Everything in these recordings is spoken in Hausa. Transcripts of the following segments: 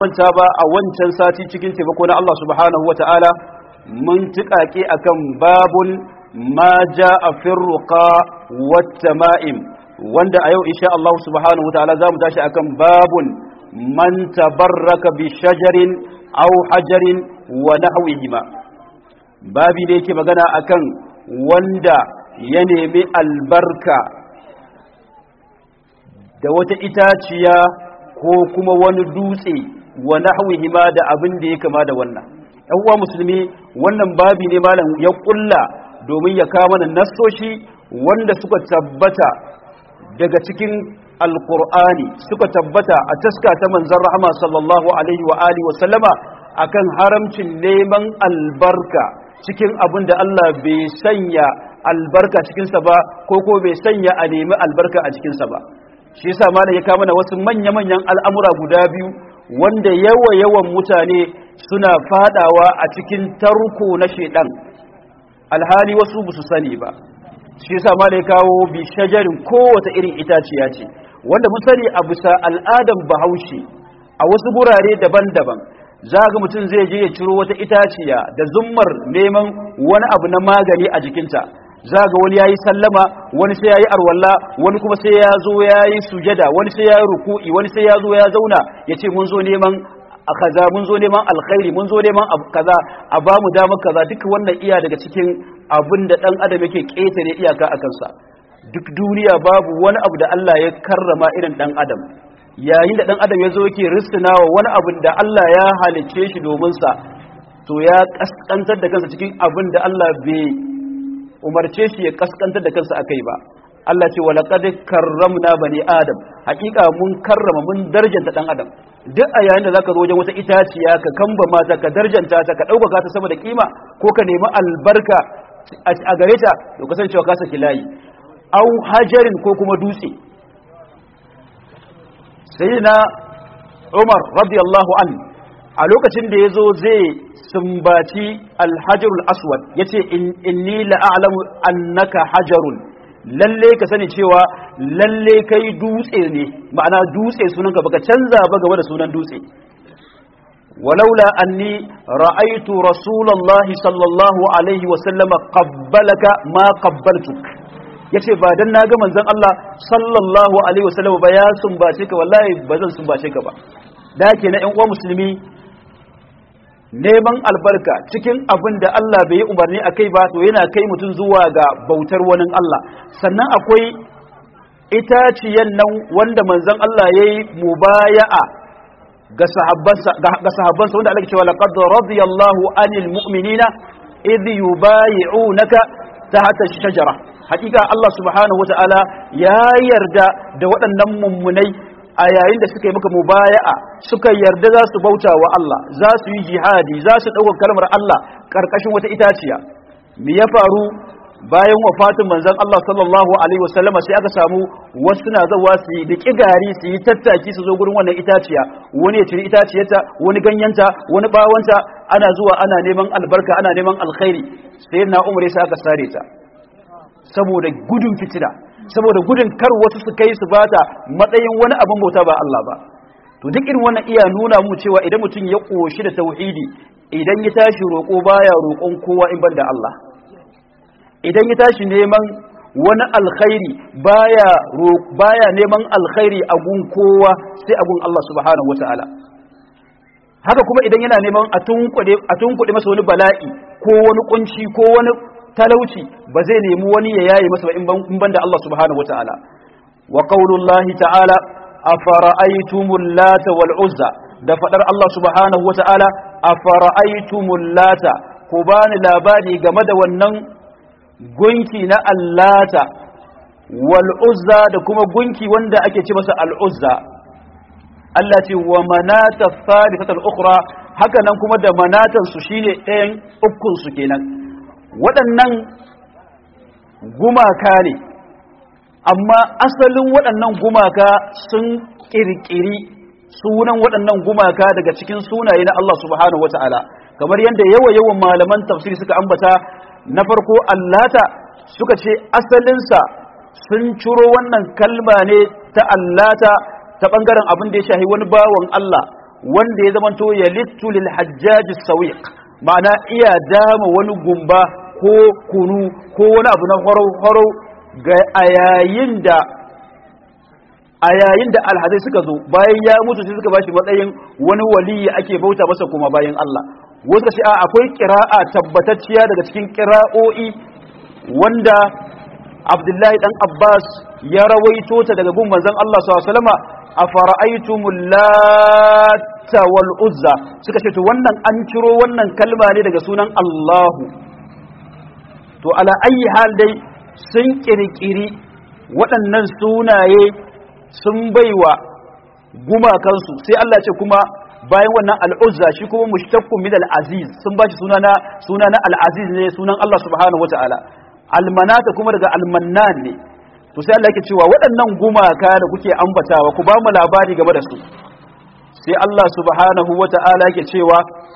manta ba a wancan sati cikin taimako na Allah subhanahu wa ta'ala mun tiƙaƙe akan babun ma ja a firruka wata ma'im wanda a yau insha Allah subhanahu wa ta'ala za mu tashi akan babun man tabarraka bi shajarin aw hajarin wa nahwihima babi da yake magana akan wanda ya nemi albarka da wata itaciya ko kuma wani dutse wa nahwihima da abin da ya kama da wannan ɗan uwa musulmi wannan babi ne malam ya kulla domin ya kama mana nassoshi wanda suka tabbata daga cikin alkur'ani suka tabbata a taska ta manzon rahama sallallahu alaihi wa alihi wa sallama akan haramcin neman albarka cikin abin da Allah bai sanya albarka cikinsa ba ko ko bai sanya a nemi albarka a cikinsa ba shi yasa malam ya kama mana wasu manya-manyan al'amura guda biyu wanda yawa-yawan mutane suna fadawa a cikin tarko na shedan alhali wasu ba su sani ba shi yasa malam ya kawo bi shajarin kowace irin itaciya ce wanda mun sani a bisa al'adan bahaushe a wasu gurare daban-daban za ga mutum zai je ya ciro wata itaciya da zummar neman wani abu na magani a jikinta za ga wani ya yi sallama wani sai ya yi arwalla wani kuma sai ya zo ya yi sujada wani sai ya yi ruku'i wani sai ya zo ya zauna ya ce mun zo neman kaza mun zo neman alkhairi mun zo neman kaza a ba mu damar kaza duka wannan iya daga cikin abin da dan adam yake ƙetare iyaka a kansa duk duniya babu wani abu da Allah ya karrama irin dan adam yayin da dan adam ya zo yake risinawa wani abu da Allah ya halicce shi domin sa to ya kaskantar da kansa cikin abin da Allah bai umarce shi ya kaskantar da kansa akai ba Allah ce wa laqad karramna bani adam hakika mun karrama mun darjanta dan adam duk a yayin da zaka zo wajen wata itaciya ka kamba mata ka darjanta ta ka dauka ta sama da kima ko ka nemi albarka a gare ta to kasancewa ka saki layi au hajarin ko kuma dutse sayyidina Umar radiyallahu an a lokacin da yazo zai sumbaci alhajarul aswad yace inni la'alamu annaka hajarun lalle ka sani cewa lalle kai dutse ne ma'ana dutse sunanka baka canza ba game da sunan dutse walaula anni ra'aytu rasulullahi sallallahu alaihi wa sallama qabbalaka ma qabbaltuk yace ba dan naga manzon Allah sallallahu alaihi wa sallama ba ya sumbace ka wallahi ba zan sumbace ka ba da ke na ƴan uwa musulmi neman albarka cikin abin da Allah bai yi umarni a kai ba to yana kai mutum zuwa ga bautar wani Allah sannan akwai itaciyan nan wanda manzon Allah ya yi mubaya'a ga sahabbansa wanda Allah ke cewa laqad radiyallahu anil mu'minina idh yubayi'unaka tahta shajara hakika Allah subhanahu wata'ala ya yarda da waɗannan mummunai a yayin da suka yi maka mubaya'a suka yarda za su bauta wa Allah za su yi jihadi za su ɗaukar kalmar Allah ƙarƙashin wata itaciya me ya faru bayan wafatin manzon Allah sallallahu alaihi wasallama sai aka samu wasu na zawa su yi diki gari su yi tattaki su zo gurin wannan itaciya wani ya ciri itaciyarta wani ganyenta wani bawanta ana zuwa ana neman albarka ana neman alkhairi sai na umar sai aka sare ta saboda gudun fitina saboda gudun kar wasu su kai su bata matsayin wani abin bauta ba Allah ba to duk irin wannan iya nuna mu cewa idan mutum ya koshi da tauhidi idan ya tashi roƙo baya roƙon kowa in banda Allah idan ya tashi neman wani alkhairi baya baya neman alkhairi a gun kowa sai a gun Allah subhanahu wataala haka kuma idan yana neman a tunkuɗe a tunkuɗe masa wani bala'i ko wani kunci ko wani talauci ba zai nemi wani ya yaye masa ba in banda Allah subhanahu wataala wa qaulullahi ta'ala afara'aytumul lata wal uzza da fadar Allah subhanahu wataala afara'aytumul lata ku bani labari game da wannan gunki na allata wal uzza da kuma gunki wanda ake ce masa al uzza Allah ce wa manata thalithatul ukhra haka nan kuma da manatan su shine ɗayan ukun su kenan waɗannan gumaka ne amma asalin waɗannan gumaka sun ƙirƙiri sunan waɗannan gumaka daga cikin sunaye na Allah subhanahu wata'ala kamar yadda yawa-yawan malaman tafsiri suka ambata na farko allata suka ce asalinsa sun ciro wannan kalma ne ta allata ta ɓangaren abin da ya shahi wani bawan Allah wanda ya zamanto ya littu lil hajjaji sawiq ma'ana iya dama wani gumba ko kunu ko wani abu na horo ga a yayin da a yayin da alhazai suka zo bayan ya mutu sai suka bashi matsayin wani waliyi ake bauta masa kuma bayan Allah wasu ka a akwai kira'a tabbatacciya daga cikin kira'o'i wanda Abdullahi dan Abbas ya rawaito ta daga gun manzon Allah sallallahu alaihi wasallama afara'aytumul lata wal uzza suka ce to wannan an ciro wannan kalma ne daga sunan Allahu to ala ayi hal dai sun kirkiri waɗannan sunaye sun baiwa gumakansu sai Allah ce kuma bayan wannan al'uzza shi kuma mushtaqqun min al-aziz sun bashi sunana sunana al-aziz ne sunan Allah subhanahu wataala almanata kuma daga almannan ne to sai Allah yake cewa waɗannan gumaka da kuke ambatawa ku ba mu labari game da su sai Allah subhanahu wataala yake cewa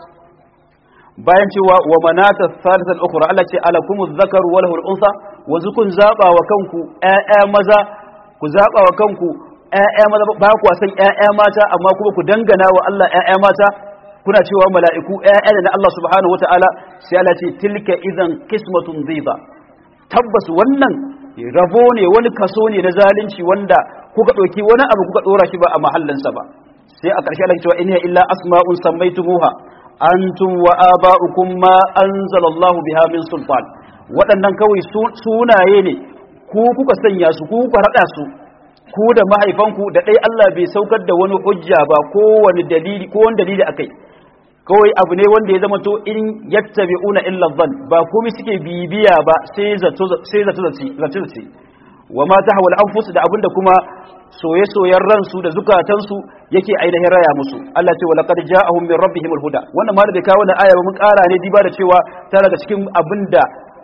bayan cewa wa manata thalithan ukhra Allah ce alakumuz zakaru wa lahul unsa wa zukun zaba wa kanku ƴaƴa maza ku zaba wa kanku ƴaƴa maza ba ku san ƴaƴa mata amma kuma ku dangana wa Allah ƴaƴa mata kuna cewa mala'iku ƴaƴa da na Allah subhanahu wataala sai Allah ce tilka idan qismatun dhiba tabbas wannan rabo ne wani kaso ne na zalunci wanda kuka ɗauki wani abu kuka ɗora shi ba a mahallinsa ba sai a ƙarshe Allah cewa in illa asma'un sammaitumuha antum wa aba'ukum ma anzalallahu biha min sultan waɗannan kawai sunaye ne ku kuka sanya su ku kuka rada su ku da mahaifanku da dai Allah bai saukar da wani hujja ba ko wani dalili ko wani dalili akai kawai abu ne wanda ya zama to in yattabi'una illa dhann ba komai suke bibiya ba sai zato sai zato zato zato wa ma tahwa al-anfus da abinda kuma soye-soyen ransu da zukatansu yake ainihin raya musu Allah ce wa laqad ja'ahum min rabbihim al-huda wannan ma da bai kawo wannan aya ba mun ƙara ne diba da cewa ta daga cikin abinda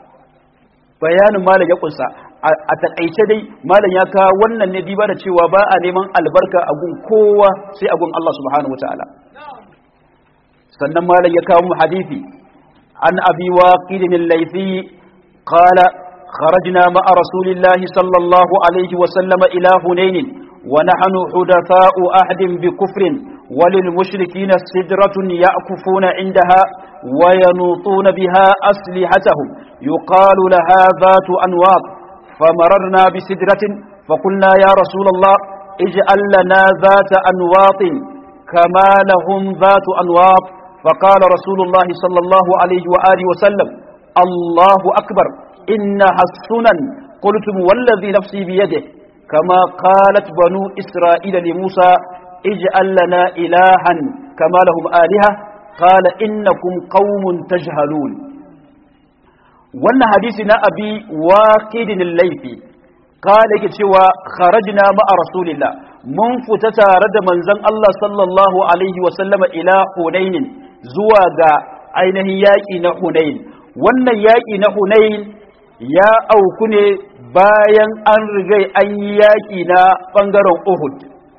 bayanin malam ya kunsa a takaice dai malam ya kawo wannan ne diba da cewa ba a neman albarka a gun kowa sai a gun Allah subhanahu wataala sannan malam ya kawo mu hadisi an abi waqidin al-laythi qala خرجنا مع رسول الله صلى الله عليه وسلم إلى هنين ونحن حدثاء أحد بكفر وللمشركين سدرة يأكفون عندها وينوطون بها أسلحتهم يقال لها ذات أنواط فمررنا بسدرة فقلنا يا رسول الله اجعل لنا ذات أنواط كما لهم ذات أنواط فقال رسول الله صلى الله عليه وآله وسلم الله أكبر إنها السنن قلتم والذي نفسي بيده كما قالت بنو إسرائيل لموسى اجعل لنا إلها كما لهم آلهة قال إنكم قوم تجهلون wannan hadisi na abi waqidin laifi kala yake cewa kharajna ma'a rasulillah mun fita tare da manzon Allah sallallahu alaihi wa sallama ila hunain zuwa ga ainihin yaki na hunain wannan yaki na hunain ya auku ne bayan an rigai an yi yaƙi na ɓangaren Uhud.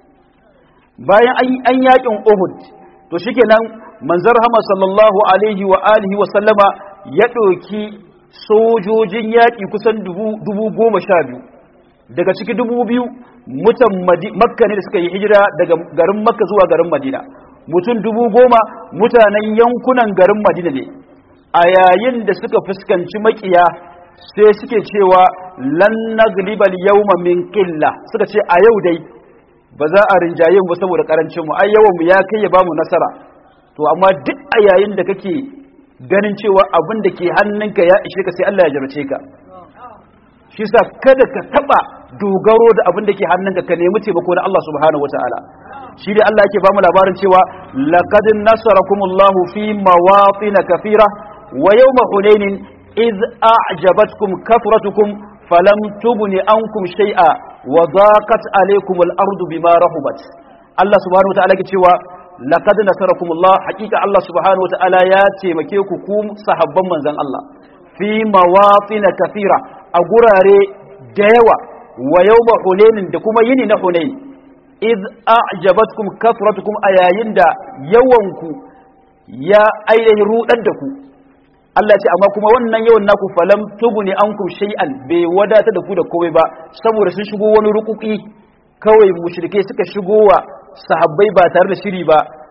Bayan an yaƙin Uhud, to shike nan manzar hama sallallahu Alaihi wa alihi wa sallama ya ɗauki sojojin yaƙi kusan dubu goma sha biyu. Daga ciki dubu biyu mutan makka ne da suka yi hijira daga garin makka zuwa garin madina. Mutum dubu goma mutanen yankunan garin madina ne. A yayin da suka fuskanci maƙiya sai suke cewa lan naglibal yawma min qilla suka ce a yau dai ba za a rinjaye mu saboda karancin mu ai yawan mu ya kai ya bamu nasara to amma duk a yayin da kake ganin cewa abin da ke hannunka ya ishe ka sai Allah ya jarrace ka shi sa kada ka taba dogaro da abin da ke hannunka ka nemi taimako na Allah subhanahu wataala shi dai Allah yake bamu labarin cewa laqad nasarakumullahu fi mawatin kathira wa yawma hunainin إذ أعجبتكم كثرتكم فلم تغن عنكم شيئا وضاقت عليكم الأرض بما رحبت الله سبحانه وتعالى كتوى لقد نصركم الله حقيقة الله سبحانه وتعالى ياتي مكيكم صحبا من زن الله في مواطن كثيرة أقراري ديوة ويوم حنين دكما يني نحنين إذ أعجبتكم كثرتكم أياين دا يوانكو يا أيه رؤدكم Allah ce amma kuma wannan yawan naku falam tuguni ankum shay'an bai wadata da ku da komai ba saboda sun shigo wani rukuki kawai mushrike suka shigo wa sahabbai ba tare da shiri ba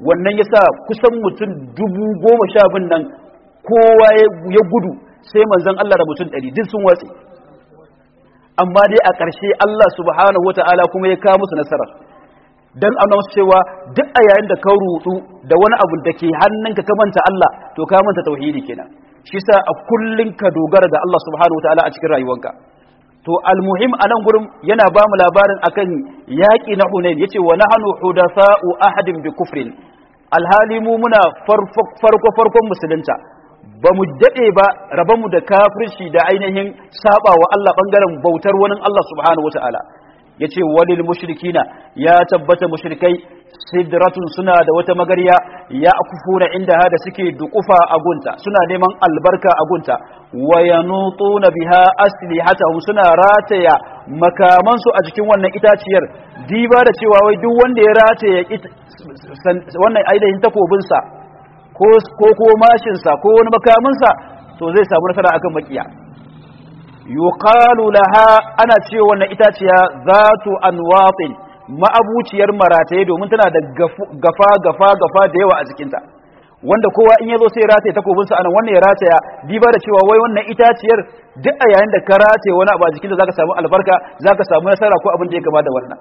wannan yasa kusan mutum dubu goma sha bin nan kowa ya gudu sai manzon Allah da mutum ɗari duk sun watse amma dai a ƙarshe Allah subhanahu wata'ala kuma ya kawo musu nasara dan ana musu cewa duk a yayin da ka rudu da wani abu da ke hannunka ka manta Allah to ka manta tauhidi kenan shi sa a kullun ka dogara ga Allah subhanahu wata'ala a cikin rayuwarka to almuhim anan gurin yana ba mu labarin akan yaƙi na Hunain yace wa nahnu hudafa'u ahadin bi kufrin alhali mu muna farko farkon musulunta ba mu daɗe ba rabanmu da kafirci da ainihin saba wa Allah ɓangaren bautar wani Allah subhanahu wata'ala ya ce walil mushrikina ya tabbata mushrikai sidratun suna da wata magarya ya akufuna inda hada suke dukufa a gunta suna neman albarka a gunta wa yanutuna biha aslihatahum suna rataya makamansu a jikin wannan itaciyar diba da cewa wai duk wanda ya rataya wannan ainihin takobinsa ko ko mashinsa ko wani makaminsa to zai samu nasara akan makiya yuqalu laha ana cewa wannan itaciya zatu anwatin ma'abuciyar marataye domin tana da gafa gafa gafa da yawa a jikinta wanda kowa in yazo sai rataye takobinsa anan wannan ya rataya diba da cewa wai wannan itaciyar duk a yayin da ka rataye wani abu a jikinta zaka samu albarka zaka samu nasara ko abin da ya gaba da wannan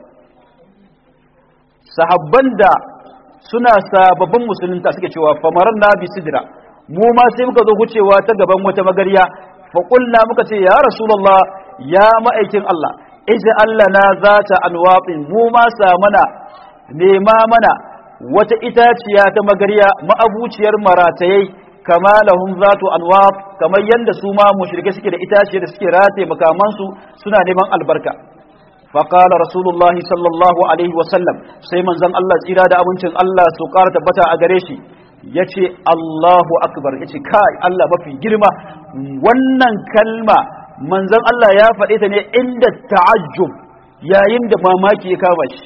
sahabban da suna sababbin musulunta suke cewa famaran na bi sidira mu ma sai muka zo wucewa ta gaban wata magariya fa qulna muka ce ya rasulullah ya ma'aikin Allah ija Allah na zata anwaqin mu ma sa mana nema mana wata itaciya ta magariya ma'abuciyar maratayai kama lahum zatu anwaq kamar yanda su ma mushrike suke da itaciya da suke rataye makamansu suna neman albarka فقال رسول الله صلى الله عليه وسلم sai manzon Allah tsira da abincin Allah su ƙara tabbata a gare shi yace Allahu akbar yace kai Allah mafi girma wannan kalma manzon Allah ya faɗe ta ne inda ta'ajjub yayin da mamaki ya kama shi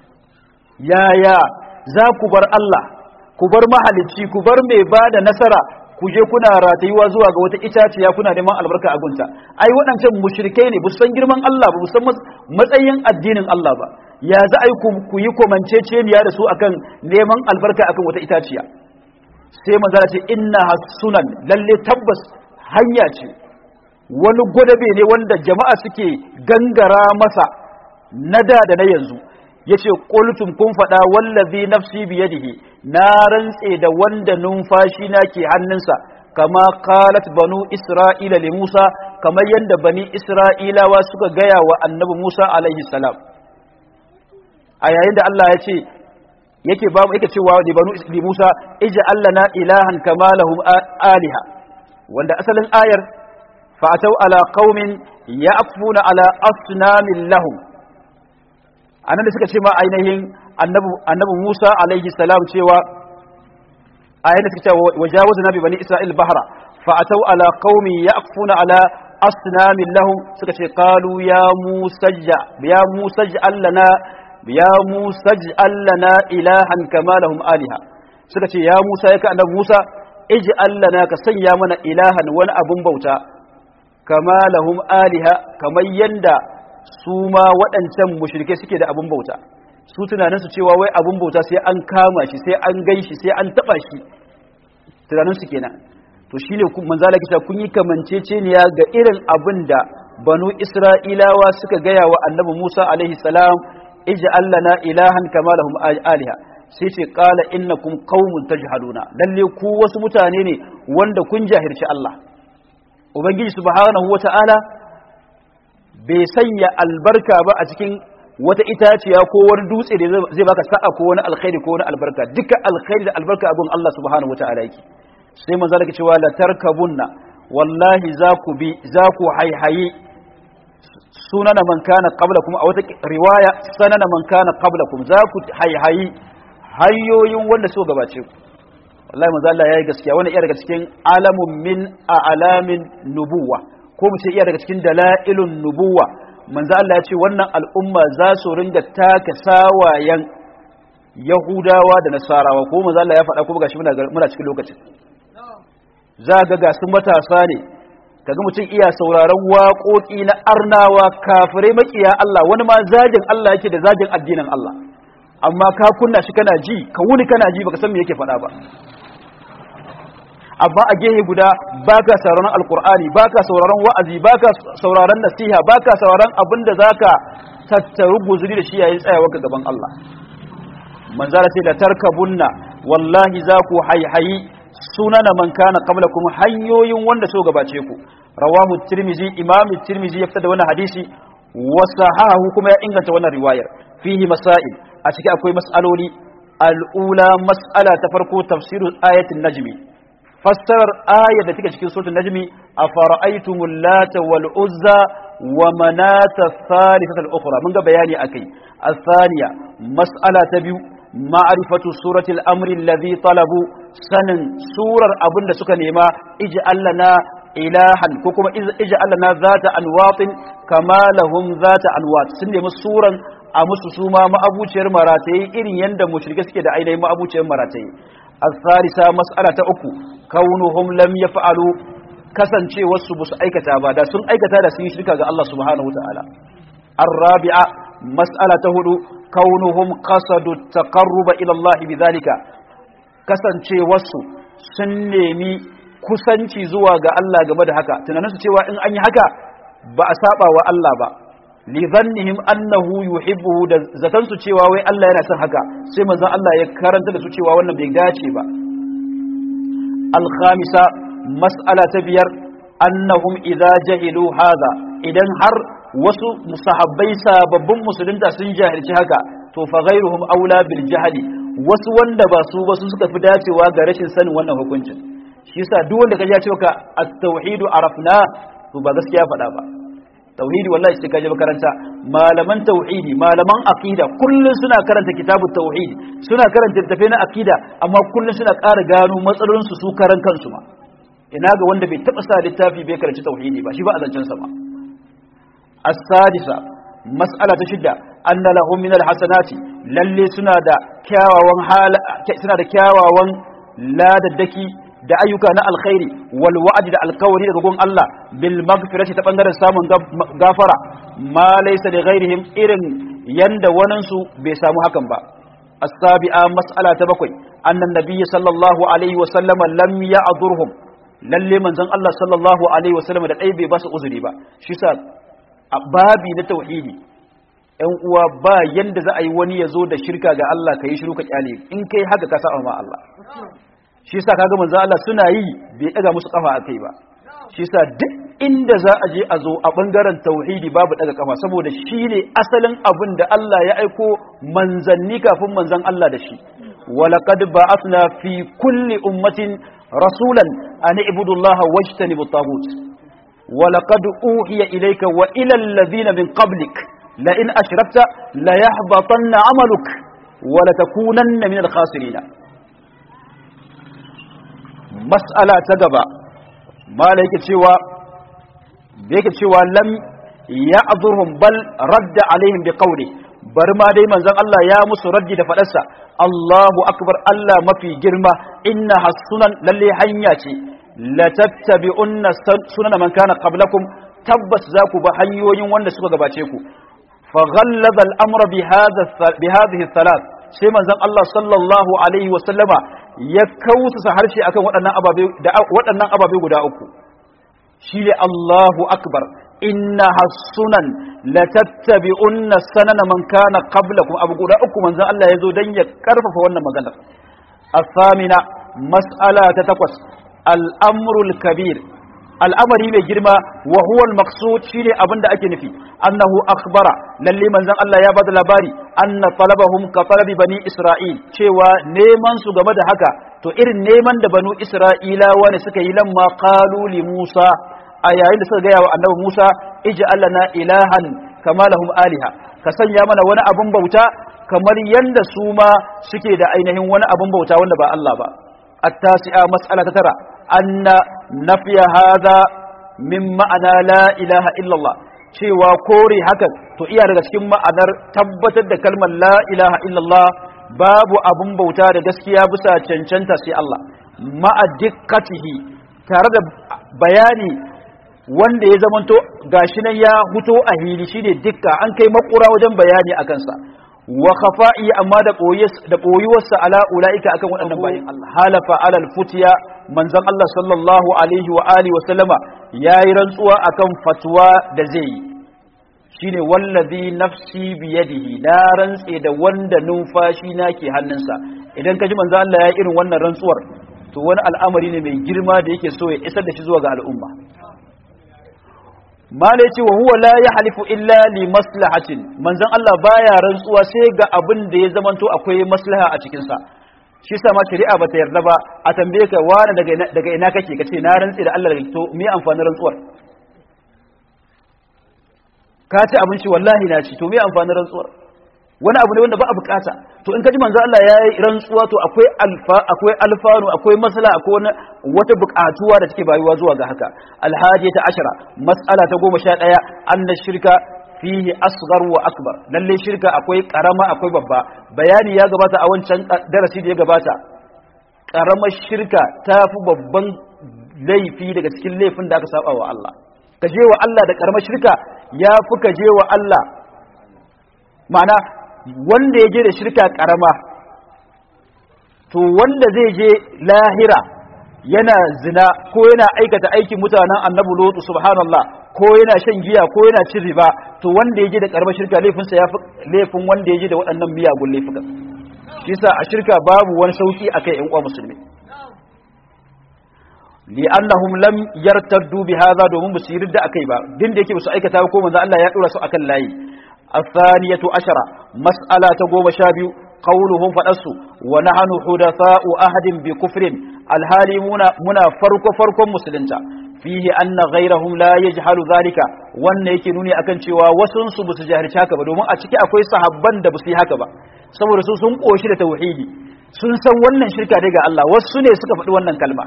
yaya za ku bar Allah ku bar mahalicci ku bar mai bada nasara ku je kuna ratayuwa zuwa ga wata itaciya kuna neman albarka a gunta ai waɗancan mushrikai ne san girman Allah ba san matsayin addinin Allah ba ya za a yi ku yi komanceceniya da su akan neman albarka akan wata itaciya sai manzara ce inna sunan lalle tabbas hanya ce wani gwadabe ne wanda jama'a suke gangara masa na da da na yanzu yace qultum kun fada wallazi nafsi biyadihi na rantse da wanda numfashi na ke hannunsa kama qalat banu isra'ila li Musa kamar yanda bani isra'ilawa suka gaya wa annabi Musa alaihi salam a yayin da Allah ya ce yake ba mu yake cewa li banu li Musa ij'al lana ilahan kama lahum aliha wanda asalin ayar fa'atau ala qaumin ya'funa ala asnamin lahum anan da suka ce ma ainihin annabi Musa alaihi salam cewa ayan da suka ce wajawazna bi bani Isra'il bahra fa atau ala qaumi yaqfuna ala asnamin lahum suka ce qalu ya Musa ya Musa allana ya Musa allana ilahan kama lahum aliha suka ce ya Musa ya ka annabi Musa ij'al lana ka sanya mana ilahan wani abun bauta kama lahum aliha kamar yanda su ma waɗancan mushrike suke da abun bauta su tunaninsu cewa wai abun bauta sai an kama shi sai an gan shi sai an taɓa shi tunaninsu kenan to shi ne manzala kisa kun yi kamanceceniya ga irin abin da banu isra'ilawa suka gaya wa annabi musa alaihi salam ija allana ilahan kama lahum aliha sai ce qala innakum qaumun tajhaluna lalle ku wasu mutane ne wanda kun jahirci Allah ubangiji subhanahu wata'ala bai sanya albarka ba a cikin wata itaciya ko wani dutse da zai baka sa'a ko wani alkhairi ko wani albarka duka alkhairi da albarka abun Allah subhanahu wataala yake sai manzo da cewa la tarkabunna wallahi za ku bi za ku haihayi sunana man kana qablakum a wata riwaya sanana man kana qablakum za ku haihayi hanyoyin wanda so gabace ku wallahi manzo Allah yayi gaskiya wannan iya daga cikin alamun min a'lamin nubuwa ko mu ce iya daga cikin dalailun nubuwa manzo Allah ya ce wannan al'umma za su ringa taka sawayen Yahudawa da Nasarawa ko manzo Allah ya faɗa kuma gashi muna muna cikin lokacin za ga ga sun matasa ne kaga mutum iya sauraron waƙoƙi na arnawa kafirai makiya Allah wani ma zagin Allah yake da zagin addinin Allah amma ka kunna shi kana ji ka wuni kana ji baka san me yake faɗa ba amma a gehe guda baka sauraron alkur'ani baka sauraron wa'azi baka sauraron nasiha baka sauraron abin da zaka tattaru guzuri da shi yayin tsayawa ga gaban Allah manzara ce da tarkabunna wallahi za ku haihayi sunana man kana qablakum hanyoyin wanda so gabace ku rawahu tirmizi imam tirmizi ya fitar da wannan hadisi wa sahahu kuma ya inganta wannan riwayar fihi masail a ciki akwai mas'aloli al'ula mas'ala ta farko tafsirul ayatin najmi fassarar ayar da take cikin suratul najmi afara'aytumul lata wal uzza wa manata thalithata al-ukhra mun ga bayani akai الثانية مسألة تبيو معرفة سورة الأمر الذي طلبوا سنن سورة أبن سكا نيما اجعل لنا إلها كوكما اجعل لنا ذات أنواط كما لهم ذات أنواط سنن سورة أمس سوما ما أبو شير مراتي إن يند مشركة كده أين ما أبو شير مراتي الثالثة مسألة أكو كونهم لم يفعلوا kasance wasu ba su aikata ba da sun aikata da sun yi shirka ga Allah subhanahu wataala الرابعة مسألة هدو كونهم قصدوا التقرب إلى الله بذلك kasance wasu sun nemi kusanci zuwa ga Allah game da haka tunaninsu cewa in an yi haka ba a saba wa Allah ba li zannihim annahu yuhibbuhu da zatansu cewa wai Allah yana son haka sai manzon Allah ya karanta da su cewa wannan bai dace ba al-khamisa mas'ala ta biyar annahum idza jahilu hadha idan har wasu musahabbai sababbin musulunta sun jahilci haka to fa ghairuhum aula bil jahli wasu wanda ba su ba su suka fi dacewa ga rashin sanin wannan hukuncin shi yasa duk wanda kaje ya ce ka at-tauhid arafna to ba gaskiya faɗa ba tauhidi wallahi sai kaje makaranta malaman tauhidi malaman aqida kullun suna karanta kitabut tauhid suna karanta littafai na aqida amma kullun suna ƙara gano matsalolin su su karan kansu ma ina ga wanda bai taba sa littafi bai karanci tauhidi ba shi ba a zancen sa ba السادسة مسألة شدة أن لهم من الحسنات للي سنة كاواوان حال سنة كاواوان لا ددكي da ayyuka na alkhairi wal wa'di da alkawari daga gun Allah bil maghfirati ta bangaren samun gafara ma laysa li ghairihim irin yanda wanan su bai samu hakan ba as-sabi'a mas'ala ta bakwai annan nabiyyi sallallahu alaihi wa sallama lam ya'durhum lalle manzon Allah sallallahu alaihi wa sallama da dai bai ba su uzuri ba shi sa a babi na tauhidi ‘yan uwa ba yanda za a yi wani ya zo da shirka ga Allah ka yi shiru ka kyale in kai haka ka sa'a ma Allah shi sa kaga manzo Allah suna yi bai daga musu kafa a kai ba shi sa duk inda za a je a zo a bangaren tauhidi babu daga kafa saboda shi ne asalin abin da Allah ya aiko manzanni kafin manzan Allah da shi walaqad ba'athna fi kulli ummatin rasulan an ibudu Allah wajtanibu at-taghut ولقد أوحي إليك وإلى الذين من قبلك لئن أشركت ليحبطن عملك ولتكونن من الخاسرين مسألة تقبى ما لك سوى بيك سوى لم يعذرهم بل رد عليهم بقوله برما دي من زن الله يا مس رد دفلسا الله أكبر الله ما في جرمة إنها السنن للي حنياتي latattabi'unna sunana man kana qablakum tabbas za ku ba hanyoyin wanda suka gabace ku fa ghallaza al-amra bi hadha bi hadhihi thalath sai manzon Allah sallallahu alaihi wa sallama ya kausa harshe akan waɗannan ababe da waɗannan ababe guda uku shi ne Allahu akbar inna hasunan latattabi'unna sanana man kana qablakum abu guda uku manzon Allah ya zo dan ya karfafa wannan maganar الثامنة مسألة تتقص al'amrul kabir al'amari mai girma wa huwal maksud shi ne abin da ake nufi annahu akhbara lalle manzon Allah ya bada labari anna talabahum ka talabi bani isra'il cewa neman su game da haka to irin neman da banu isra'ilawa ne suka yi lamma qalu li musa a yayin da suka gaya wa annabi musa ij'al lana ilahan kama lahum aliha ka sanya mana wani abun bauta kamar yanda su ma suke da ainihin wani abun bauta wanda ba Allah ba التاسعة مسألة ترى أن نفي هذا من معنى لا إله إلا الله cewa kore hakan to iya daga cikin ma'anar tabbatar da kalmar la ilaha illallah babu abun bauta da gaskiya bisa cancanta sai Allah ma'a dikkatihi tare da bayani wanda ya zamanto gashi nan ya huto a hili shine dikka an kai makura wajen bayani a kansa wa khafa'i amma da da boyuwarsa ala ulaika akan waɗannan bayin Allah halafa ala alfutiya manzon Allah sallallahu alaihi wa alihi wa sallama yayi rantsuwa akan fatwa da zai yi shine wallazi nafsi biyadihi na rantse da wanda numfashi na ke hannunsa idan ka ji manzo Allah ya irin wannan rantsuwar to wani al'amari ne mai girma da yake so ya isar da shi zuwa ga al'umma mala yace wa huwa la yahlifu illa li maslahatin manzon Allah baya rantsuwa sai ga abin da ya zamanto akwai maslaha a cikin sa shi sa ma shari'a bata yarda ba a tambaye ka wani daga daga ina kake kace na rantse da Allah daga to me amfanin rantsuwar ka ci abinci wallahi na ci to me amfanin rantsuwar wani abu ne wanda ba a bukata to in ka ji manzo Allah ya yi rantsuwa to akwai alfa akwai alfanu akwai masala akwai wata bukatuwa da take bayuwa zuwa ga haka alhadiyata ashara mas'ala ta goma sha ɗaya anna shirka fihi asghar wa akbar lalle shirka akwai karama akwai babba bayani ya gabata a wancan darasi da ya gabata karamar shirka ta fi babban laifi daga cikin laifin da aka saba wa Allah ka je wa Allah da karamar shirka ya fi ka je wa Allah ma'ana wanda ya je da shirka karama to wanda zai je lahira yana zina ko yana aikata aikin mutanen annabi lotu subhanallah ko yana shan giya ko yana cin riba to wanda ya je da karamar shirka laifinsa ya fi laifin wanda ya je da waɗannan miyagun laifukan shi sa a shirka babu wani sauki akai ƴan uwa musulmi li'annahum lam yartaddu bi hadha domin ba su yi ridda akai ba din da yake ba su aikata ko manzo Allah ya dora su akan layi الثانية عشرة مسألة تقوم شابيو قولهم فأسوا ونحن حدثاء أهد بكفر الهالي منا, منا فرق فرق مسلمتا فيه أن غيرهم لا يجهل ذلك وأن يكنوني أكن شوا وسنسو بس جاهل شاكا بدوما أتكي أكوي صحبان دبسي هكذا saboda su sun koshi da tauhidi sun san wannan shirka daga Allah wasu ne suka faɗi wannan kalma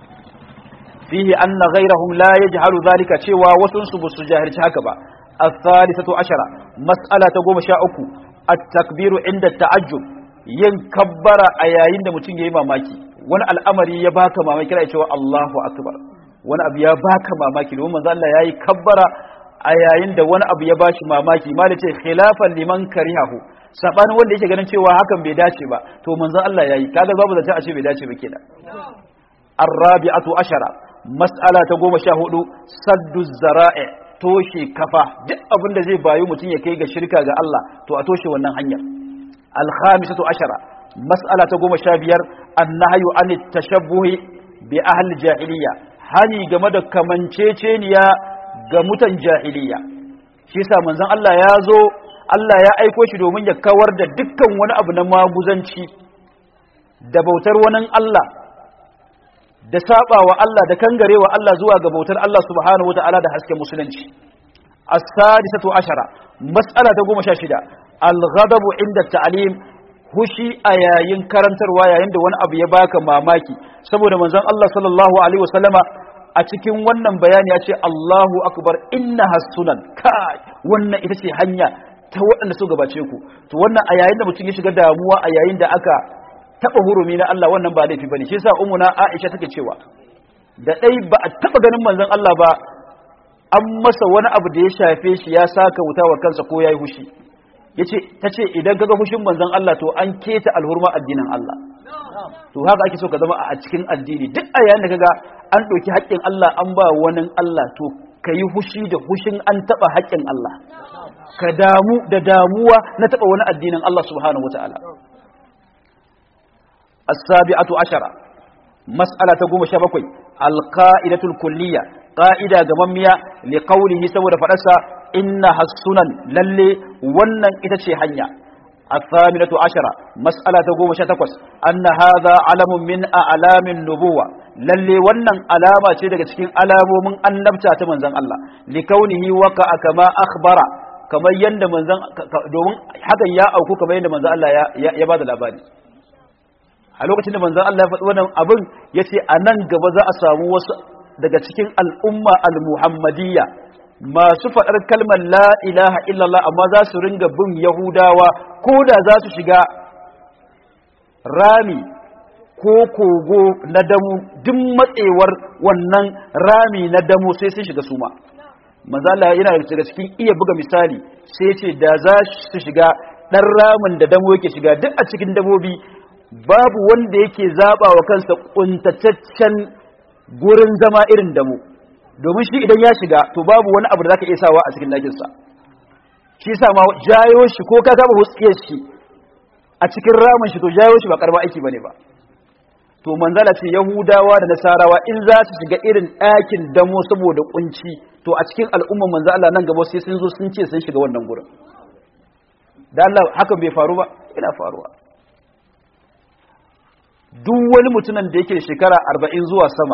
fihi anna ghayrahum la yajhalu zalika cewa wasun su basu jahilci haka ba الثالثة عشرة مسألة تقوم شاءكو التكبير عند التعجب yin kabbara a yayin da mutum ya yi mamaki wani al'amari ya baka mamaki kira cewa Allahu akbar wani abu ya baka mamaki domin manzo Allah yayi kabbara a yayin da wani abu ya bashi mamaki ma da ce khilafan liman karihahu sabanin wanda yake ganin cewa hakan bai dace ba to manzo Allah yayi kaga babu zance a ce bai dace ba kenan arabi'atu ashara mas'ala ta goma sha hudu saddu zara'i toshe kafa duk abin da zai bayu mutum ya kai ga shirka ga Allah to a toshe wannan hanyar alkhamisatu ashara mas'ala ta goma sha biyar annahyu an tashabbuhi bi ahli jahiliya hani game da kamanceceniya ga mutan jahiliya shi yasa manzon Allah ya zo Allah ya aiko shi domin ya kawar da dukkan wani abu na maguzanci da bautar wani Allah da saba wa Allah da kangare wa Allah zuwa ga bautar Allah subhanahu wa ta'ala da hasken musulunci as-sadisatu ashara mas'ala ta goma sha shida al-ghadabu inda ta'lim hushi a yayin karantarwa yayin da wani abu ya baka mamaki saboda manzon Allah sallallahu alaihi wasallama a cikin wannan bayani ya ce Allahu akbar inna hasunan kai wannan ita ce hanya ta waɗanda su gabace ku to wannan a yayin da mutum ya shiga damuwa a yayin da aka taba hurumi na Allah wannan ba laifi bane shi yasa ummuna Aisha take cewa da dai ba a taba ganin manzon Allah ba an masa wani abu da ya shafe shi ya saka wuta wa kansa ko yayi hushi yace tace idan kaga hushin manzon Allah to an keta alhurma addinin Allah to haka ake so ka zama a cikin addini duk a yayin da kaga an ɗauki haƙƙin Allah an ba wani Allah to ka yi hushi da hushin an taɓa haƙƙin Allah ka damu da damuwa na taɓa wani addinin Allah subhanahu wataala as-sabi'atu ashara mas'ala ta goma sha bakwai al-qa'idatul kulliyya qa'ida gamammiya li qawlihi saboda fadarsa inna hasunan lalle wannan ita ce hanya الثامنة عشرة مسألة قوم شتكوس أن هذا علم من أعلام النبوة للي ونن علامة شدك تكين علام من النبتة من زن الله لكونه وقع كما أخبر كما يند من زن دومن حتى يا أوكو كما يند من زن الله يا بعد الأبادي a lokacin da manzon Allah ya faɗi wannan abin yace a nan gaba za a samu wasu daga cikin al'umma al-muhammadiyya masu faɗar kalmar la ilaha illallah amma za su ringa bin yahudawa ko da za su shiga rami ko kogo na damu duk matsewar wannan rami na damu sai sun shiga suma mazala yana daga cikin iya buga misali sai ce da za su shiga dan ramin da damo yake shiga duk a cikin dabobi babu wanda yake zaba wa kansa kuntataccen gurin zama irin damo domin shi idan ya shiga to babu wani abu da zaka iya sawa a cikin dakin sa shi sa ma jayo shi ko ka gaba huskiyar shi a cikin ramin shi to jayo shi ba karba aiki bane ba to manzala ce yahudawa da nasarawa in za su shiga irin ɗakin damo saboda kunci to a cikin al'umman manzo Allah nan gaba sai sun zo sun ce sun shiga wannan gurin da Allah hakan bai faru ba ina faruwa duk wani mutumin da yake da shekara arba'in zuwa sama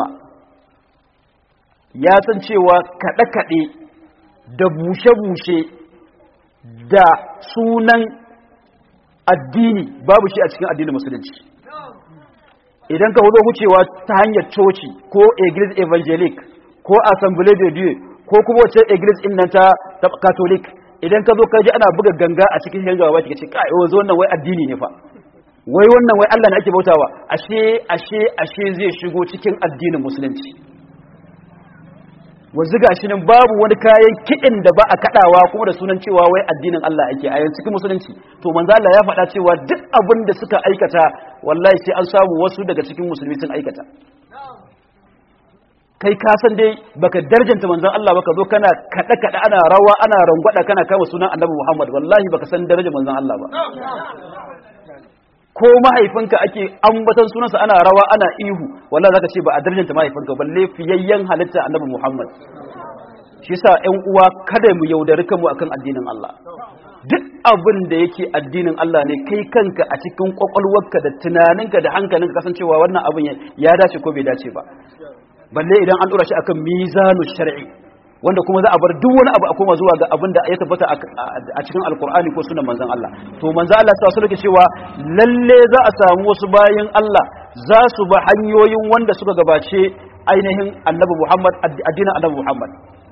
ya san cewa kaɗe-kaɗe da bushe-bushe da sunan addini babu shi a cikin addinin musulunci idan ka hudo wucewa ta hanyar coci ko iglis evangelic ko assembly de dieu ko kuma wace iglis in nan ta catholic idan ka zo ka ji ana buga ganga a cikin shirin gaba ka ce kai wanzu wannan wai addini ne fa wai wannan wai Allah ne ake bautawa ashe ashe ashe zai shigo cikin addinin musulunci wanzu gashi nan babu wani kayan kiɗin da ba a kaɗawa kuma da sunan cewa wai addinin Allah ake a yanzu cikin musulunci to manzo Allah ya faɗa cewa duk abin da suka aikata wallahi sai an samu wasu daga cikin musulmi sun aikata kai ka san dai baka darjanta manzon Allah baka zo kana kada kada ana rawa ana rangwada kana kama sunan Annabi Muhammad wallahi baka san darajar manzon Allah ba ko mahaifinka ake ambatan sunansa ana rawa ana ihu wallahi zaka ce ba a darjanta mahaifinka balle fiyayyen halitta Annabi Muhammad shi yasa ƴan uwa kada mu yaudari kanmu akan addinin Allah duk abin da yake addinin Allah ne kai kanka a cikin kwakwalwarka da tunaninka da hankalinka kasancewa wannan abin ya dace ko bai dace ba balle idan an dora shi akan mizanu shar'i wanda kuma za a bar duk wani abu a koma zuwa ga abin da ya tabbata a cikin alkur'ani ko sunan manzon Allah to manzon Allah ta wasu cewa lalle za a samu wasu bayin Allah za su ba hanyoyin wanda suka gabace ainihin annabi Muhammad addinin annabi Muhammad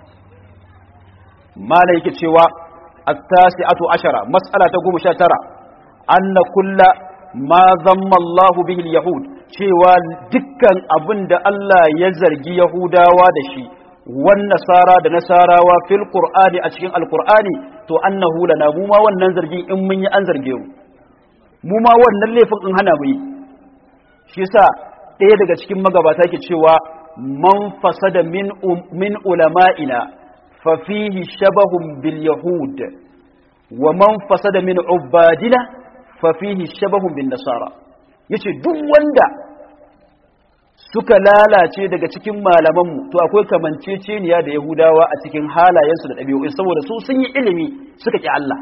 mala yake cewa at-tasi'atu ashara mas'ala ta 19 anna kullu ma zamma Allahu bihi al-yahud cewa dukkan abin da Allah ya zargi Yahudawa da shi wan nasara da nasarawa fil qur'ani a cikin alqur'ani to annahu lana mu ma wannan zargin in mun yi an zarge mu mu ma wannan laifin in hana mu yi shi yasa ɗaya daga cikin magabata yake cewa man fasada min min ulama'ina fa fihi shabahun bil yahud wa man fasada min ubadina fa fihi shabahun bin nasara yace duk wanda suka lalace daga cikin malamanmu to akwai kamanceceniya da yahudawa a cikin halayensu da ɗabi'o'i saboda su sun yi ilimi suka ƙi Allah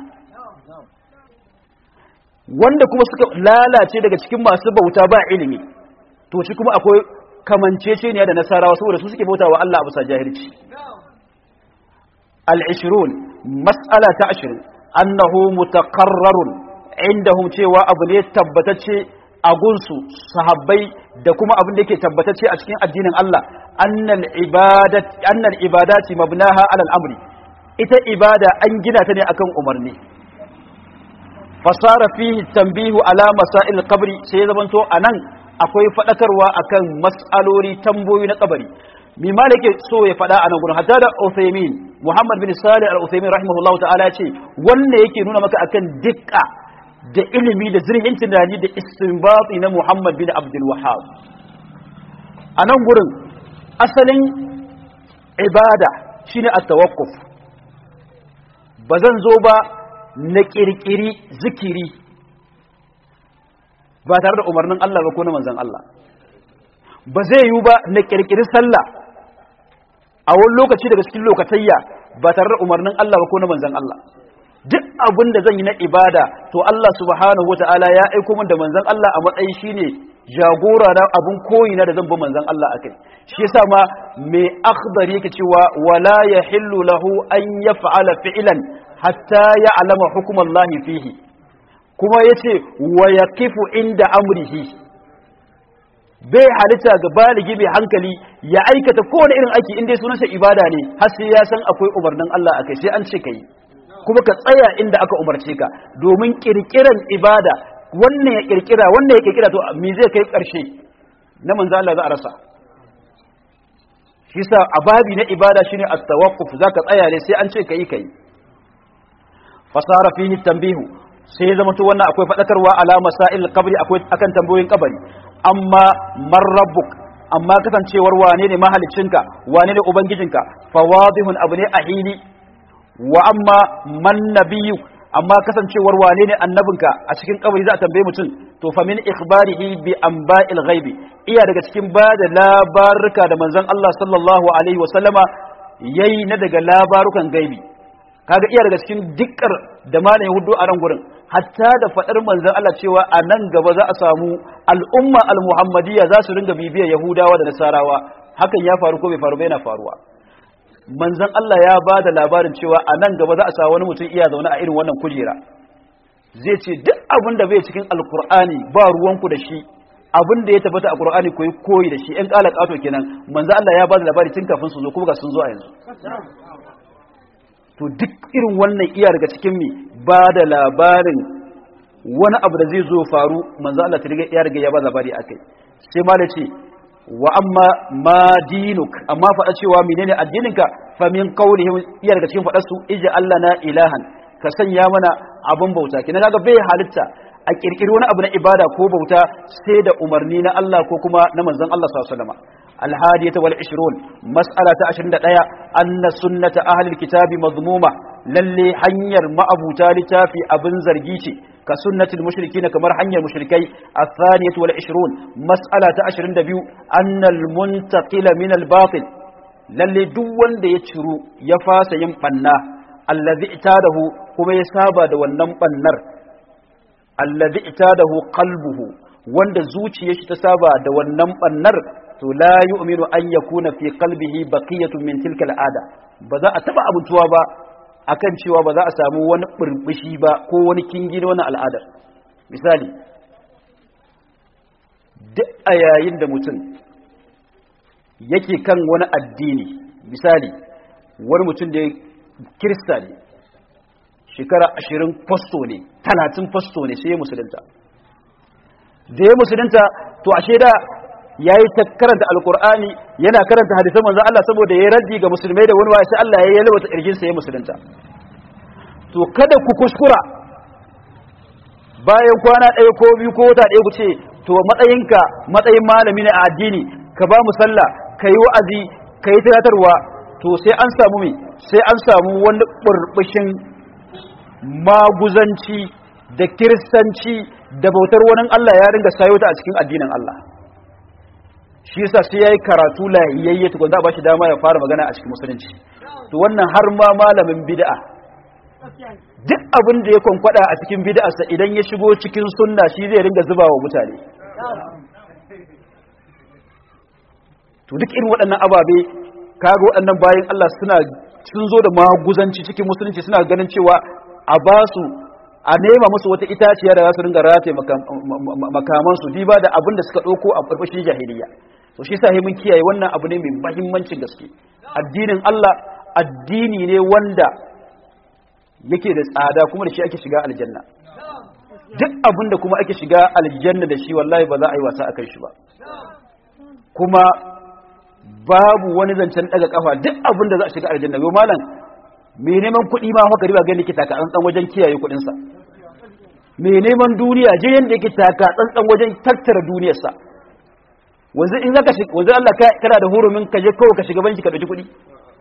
wanda kuma suka lalace daga cikin masu bauta ba ilimi to shi kuma akwai kamanceceniya da nasarawa saboda su suke bauta wa Allah a bisa jahilci al-20 mas'ala ta 20 annahu mutaqarrarun indahum cewa abu ne tabbatacce a gunsu sahabbai da kuma abin da yake tabbatacce a cikin addinin Allah annal ibadat annal ibadati mabnaha alal amri ita ibada an gina ta ne akan umarni fasara fihi tanbihu ala masail qabri sai ya zamanto anan akwai fadakarwa akan mas'aloli tamboyi na kabari mi malike so ya fada anan gurin hatta da Uthaymin Muhammad bin Salih al-Uthaymin rahimahullahu ta'ala ce wanda yake nuna maka akan dukka da ilimi da zirhin tunani da istinbati na Muhammad bin Abdul Wahhab a nan gurin asalin ibada shine at-tawakkuf ba zan zo ba na kirkiri zikiri ba tare da umarnin Allah ba ko na manzon Allah ba zai yi ba na kirkiri sallah a wani lokaci daga cikin lokatayya ba tare da umarnin Allah ba ko na manzon Allah duk abin da zan yi na ibada to Allah subhanahu wata'ala ya aiko min da manzon Allah a matsayi shine jagora na abun koyi na da zan bi manzon Allah akai shi yasa ma mai akhdar yake cewa wala yahillu lahu an yaf'ala fi'lan hatta ya'lama hukm Allah fihi kuma yace wa yaqifu inda amrihi bai halitta ga baligi mai hankali ya aikata kowane irin aiki inda sunansa ibada ne har sai ya san akwai umarnin Allah akai sai an ce kai kuma ka tsaya inda aka umarce ka domin kirkiran ibada wannan ya kirkira wannan ya kirkira to me zai kai karshe na manzo Allah za a rasa shi sa ababi na ibada shine at-tawaqquf zaka tsaya ne sai an ce kai kai fasara fihi tanbihu sai ya zama to wannan akwai fadakarwa ala masail qabri akwai akan tambayoyin kabari amma man rabbuk amma kasancewar wane ne mahaliccinka wane ne ubangijinka fawadihun abu ne a hili wa amma man nabiyyu amma kasancewar wane ne annabinka a cikin kabari za a tambaye mutum to fa min ikhbarihi bi anba'il ghaibi iya daga cikin ba da labaruka da manzon Allah sallallahu alaihi wa sallama yayi na daga labarukan gaibi kaga iya daga cikin dikkar da malamin hudu a ran gurin hatta da fadar manzon Allah cewa a nan gaba za a samu al'umma al-muhammadiyya za su ringa bibiyar yahudawa da nasarawa hakan ya faru ko bai faru ba yana faruwa manzon Allah ya ba da labarin cewa a nan gaba za a sa wani mutum iya zaune a irin wannan kujera zai ce duk abin da bai cikin alkur'ani ba ruwanku da shi abin da ya tabbata a qur'ani koyi koyi da shi ɗan ƙala ƙato kenan manzon Allah ya ba da labari tun kafin su zo kuma ga sun zo a yanzu to duk irin wannan iya daga cikin mi ba da labarin wani abu da zai zo faru manzon Allah ta riga ya riga ya ba labari akai sai ma da ce wa amma ma dinuk amma faɗa cewa menene addininka fa min qawlihim iya daga cikin faɗar su ija Allah na ilahan ka sanya mana abun bauta kina kaga bai halitta a kirkiri wani abu na ibada ko bauta sai da umarni na Allah ko kuma na manzon Allah sallallahu alaihi wasallam الهادية والعشرون مسألة عشرين دقيقة أن سنة أهل الكتاب مضمومة للي حنير ما أبو تالتا في أبن زرجيشي كسنة المشركين كمر حنير المشركي الثانية والعشرون مسألة عشرين دبيو أن المنتقل من الباطل للي دول دي يتشرو يفاس ينقنا الذي اعتاده كما يسابا دول النر الذي اعتاده قلبه wanda zuciyar shi ta saba da wannan bannar to la yu'minu an yakuna fi qalbihi baqiyatun min tilka al'ada ba za a taba abutuwa ba akan cewa ba za a samu wani burbushi ba ko wani kingi na wannan al'adar misali duk a yayin da mutum yake kan wani addini misali wani mutum da kirista ne shekara ashirin fasto ne talatin fasto ne sai ya musulunta da ya musulunta to ashe da ya yi ta karanta alkur'ani yana karanta hadisan manzo Allah saboda ya raddi ga musulmai da wani wa sai Allah ya yi yalwata kirjin sa ya musulunta to kada ku kuskura bayan kwana ɗaya ko biyu ko wata ɗaya ku ce to matsayinka matsayin malami ne a addini ka ba mu sallah ka yi wa'azi ka yi tunatarwa to sai an samu me sai an samu wani burbushin maguzanci da kiristanci da bautar wani Allah ya ringa sayo ta a cikin addinin Allah shi yasa sai yayi karatu lahiyayye tukun za a bashi dama ya fara magana a cikin musulunci to wannan har ma malamin bid'a duk abin da ya kwankwada a cikin bid'arsa idan ya shigo cikin sunna shi zai ringa zuba wa mutane to duk irin waɗannan ababe kaga waɗannan bayan Allah suna sun zo da maguzanci cikin musulunci suna ganin cewa a ba su a nema musu wata itaciya da za su ringa rataye makamansu diba da abin da suka ɗauko a ƙarƙashin jahiliya to shi sa mun kiyaye wannan abu ne mai mahimmancin gaske addinin Allah addini ne wanda yake da tsada kuma da shi ake shiga aljanna duk abin da kuma ake shiga aljanna da shi wallahi ba za a yi wasa akan shi ba kuma babu wani zancen daga kafa duk abin da za a shiga aljanna yau malam mai neman kuɗi ma haka riba gani ke taka tsantsan wajen kiyaye kuɗinsa mai neman duniya je yadda yake taka tsantsan wajen tattara duniyarsa wanzu in zaka shiga wanzu Allah kana da hurumin ka je kawai ka shiga banki ka dauki kuɗi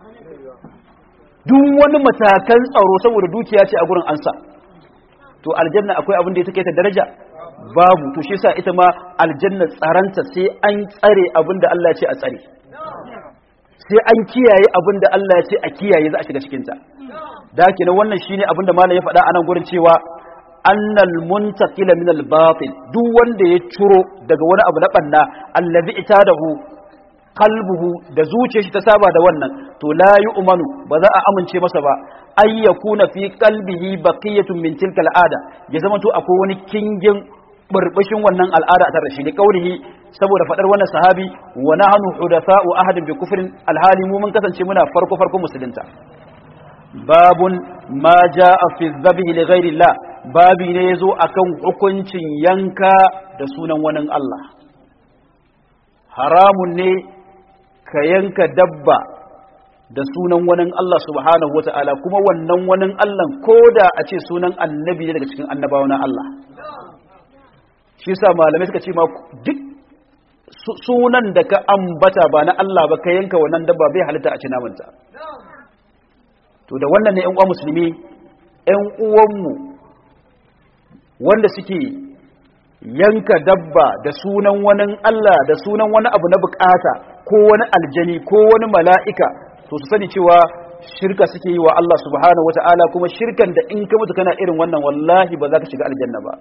duk wani matakan tsaro saboda dukiya ce a gurin ansa to aljanna akwai abin da ya take ta daraja babu to shi yasa ita ma aljanna tsaranta sai an tsare abin da Allah ya ce a tsare sai an kiyaye abin da Allah ya ce a kiyaye za a shiga cikinta da haka nan wannan shine abin da malam ya faɗa a nan gurin cewa annal muntaqila min al-batil duk wanda ya ciro daga wani abu na banna allazi itadahu qalbuhu da zuciyar shi ta saba da wannan to la yu'manu ba za a amince masa ba ay yakuna fi qalbihi baqiyatun min tilka al-ada ya zama to akwai wani kingin burbushin wannan al'ada a tare shi ne kaurihi saboda fadar wannan sahabi wa nahnu hudatha'u ahadin bi kufrin alhali mu mun kasance muna farko farko musulunta babun ma jaa fi dhabhi li ghairi Allah babi ne yazo akan hukuncin yanka da sunan wani Allah haramun ne ka yanka dabba da sunan wani Allah subhanahu wata'ala kuma wannan wani Allah ko da a ce sunan annabi ne daga cikin annabawa na Allah shi sa malamai suka ce ma duk sunan da ka ambata ba na Allah ba ka yanka wannan dabba bai halitta a ci namanta to da wannan ne ƴan uwa musulmi ƴan uwanmu wanda suke yanka dabba da sunan wani Allah da sunan wani abu na bukata ko wani aljani ko wani mala'ika to su sani cewa shirka suke yi wa Allah subhanahu wata'ala kuma shirkan da in ka mutu kana irin wannan wallahi ba za ka shiga aljanna ba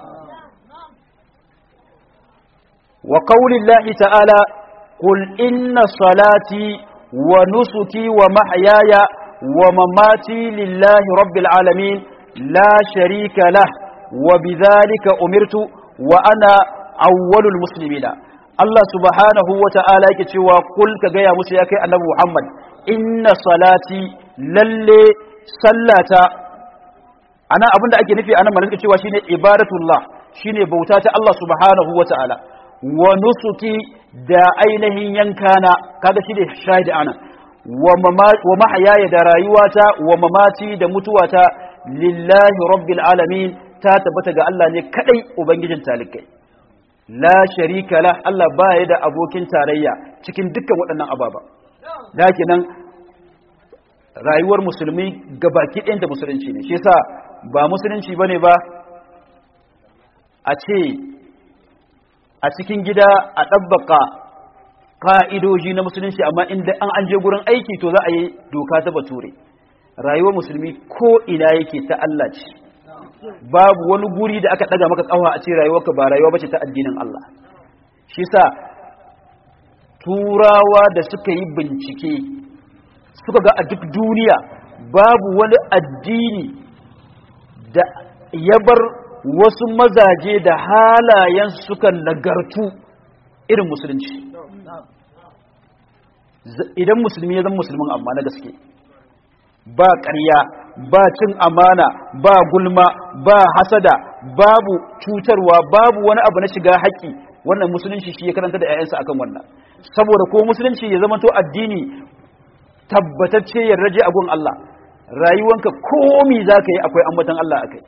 wa qaulillahi ta'ala qul inna salati wa nusuki wa mahyaya wa mamati lillahi rabbil alamin la sharika lah wa bidhalika umirtu wa ana awwalul muslimina Allah subhanahu wa ta'ala yake cewa kul ka gaya musu ya kai annabi Muhammad inna salati lalle sallata ana abinda ake nufi anan malaka cewa shine ibadatullah shine bauta ta Allah subhanahu wa ta'ala wa nusuki da ainihin yankana kaga shine shahidi ana wa mahayaya da rayuwata wa mamati da mutuwata lillahi rabbil alamin ta tabbata ga Allah ne kadai ubangijin talikai la sharika la Allah baya da abokin tarayya cikin dukkan waɗannan ababa nan rayuwar musulmi gabaki ɗayan da musulunci ne shi yasa ba musulunci bane ba a ce a cikin gida a ɗabbaka ka'idoji na musulunci amma inda an an je gurin aiki to za a yi doka ta bature rayuwar musulmi ko ina yake ta Allah ce babu wani guri da aka daga maka kawa a ce rayuwarka ba rayuwa bace ta addinin Allah shi sa turawa da suka yi bincike suka ga a duk duniya babu wani addini da ya bar wasu mazaje da halayen suka nagartu irin musulunci idan musulmi ya zama musulmin amma na gaske ba ƙarya ba cin amana ba gulma ba hasada babu cutarwa babu wani abu na shiga haƙƙi wannan musulunci shi ya karanta da 'ya'yansa akan wannan saboda ko musulunci ya zama to addini tabbatacce yarraje a gun Allah rayuwanka komi za ka yi akwai ambatan Allah akai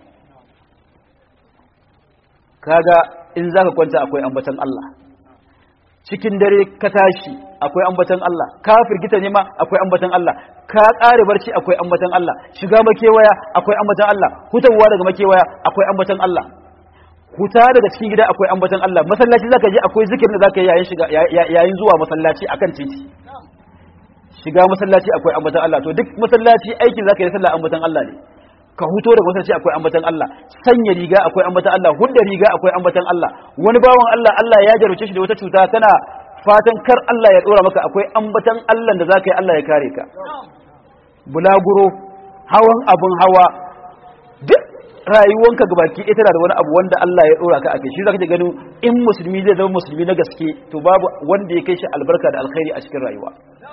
kaga in za ka kwanta akwai ambatan Allah cikin dare ka tashi akwai ambatan Allah ka firgita ne ma akwai ambatan Allah ka ƙare barci akwai ambatan Allah shiga makewaya akwai ambatan Allah hutawa daga makewaya akwai ambatan Allah huta daga cikin gida akwai ambatan Allah masallaci zaka je akwai zikirin da zaka yi yayin shiga yayin zuwa masallaci akan titi shiga masallaci akwai ambatan Allah to duk masallaci aikin zaka yi sallah ambatan Allah ne ka huto daga masallaci akwai ambatan Allah sanya riga akwai ambatan Allah hudda riga akwai ambatan Allah wani bawan Allah Allah ya jarumce shi da wata cuta kana fatan kar Allah ya dora maka akwai ambatan Allah da zaka yi Allah ya kare ka bulaguro hawan abun hawa duk rayuwanka gabaki ita da wani abu wanda Allah ya dora ka akai shi zaka ji ganin in musulmi zai zama musulmi na gaske to babu wanda ya kai shi albarka da alkhairi a cikin rayuwa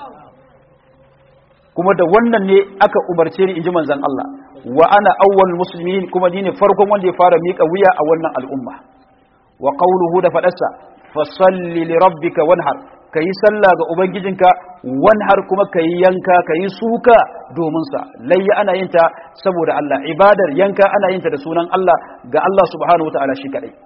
kuma da wannan ne aka umarce ni inji manzon Allah wa ana awwal muslimin kuma ni ne farkon wanda ya fara mika wuya a wannan al'umma wa qawluhu da fadarsa fasalli li rabbika wanhar kayi sallah ga ubangijinka wanhar kuma kayi yanka kayi suka domin sa layya ana yin ta saboda Allah ibadar yanka ana yin ta da sunan Allah ga Allah subhanahu wataala shi kadai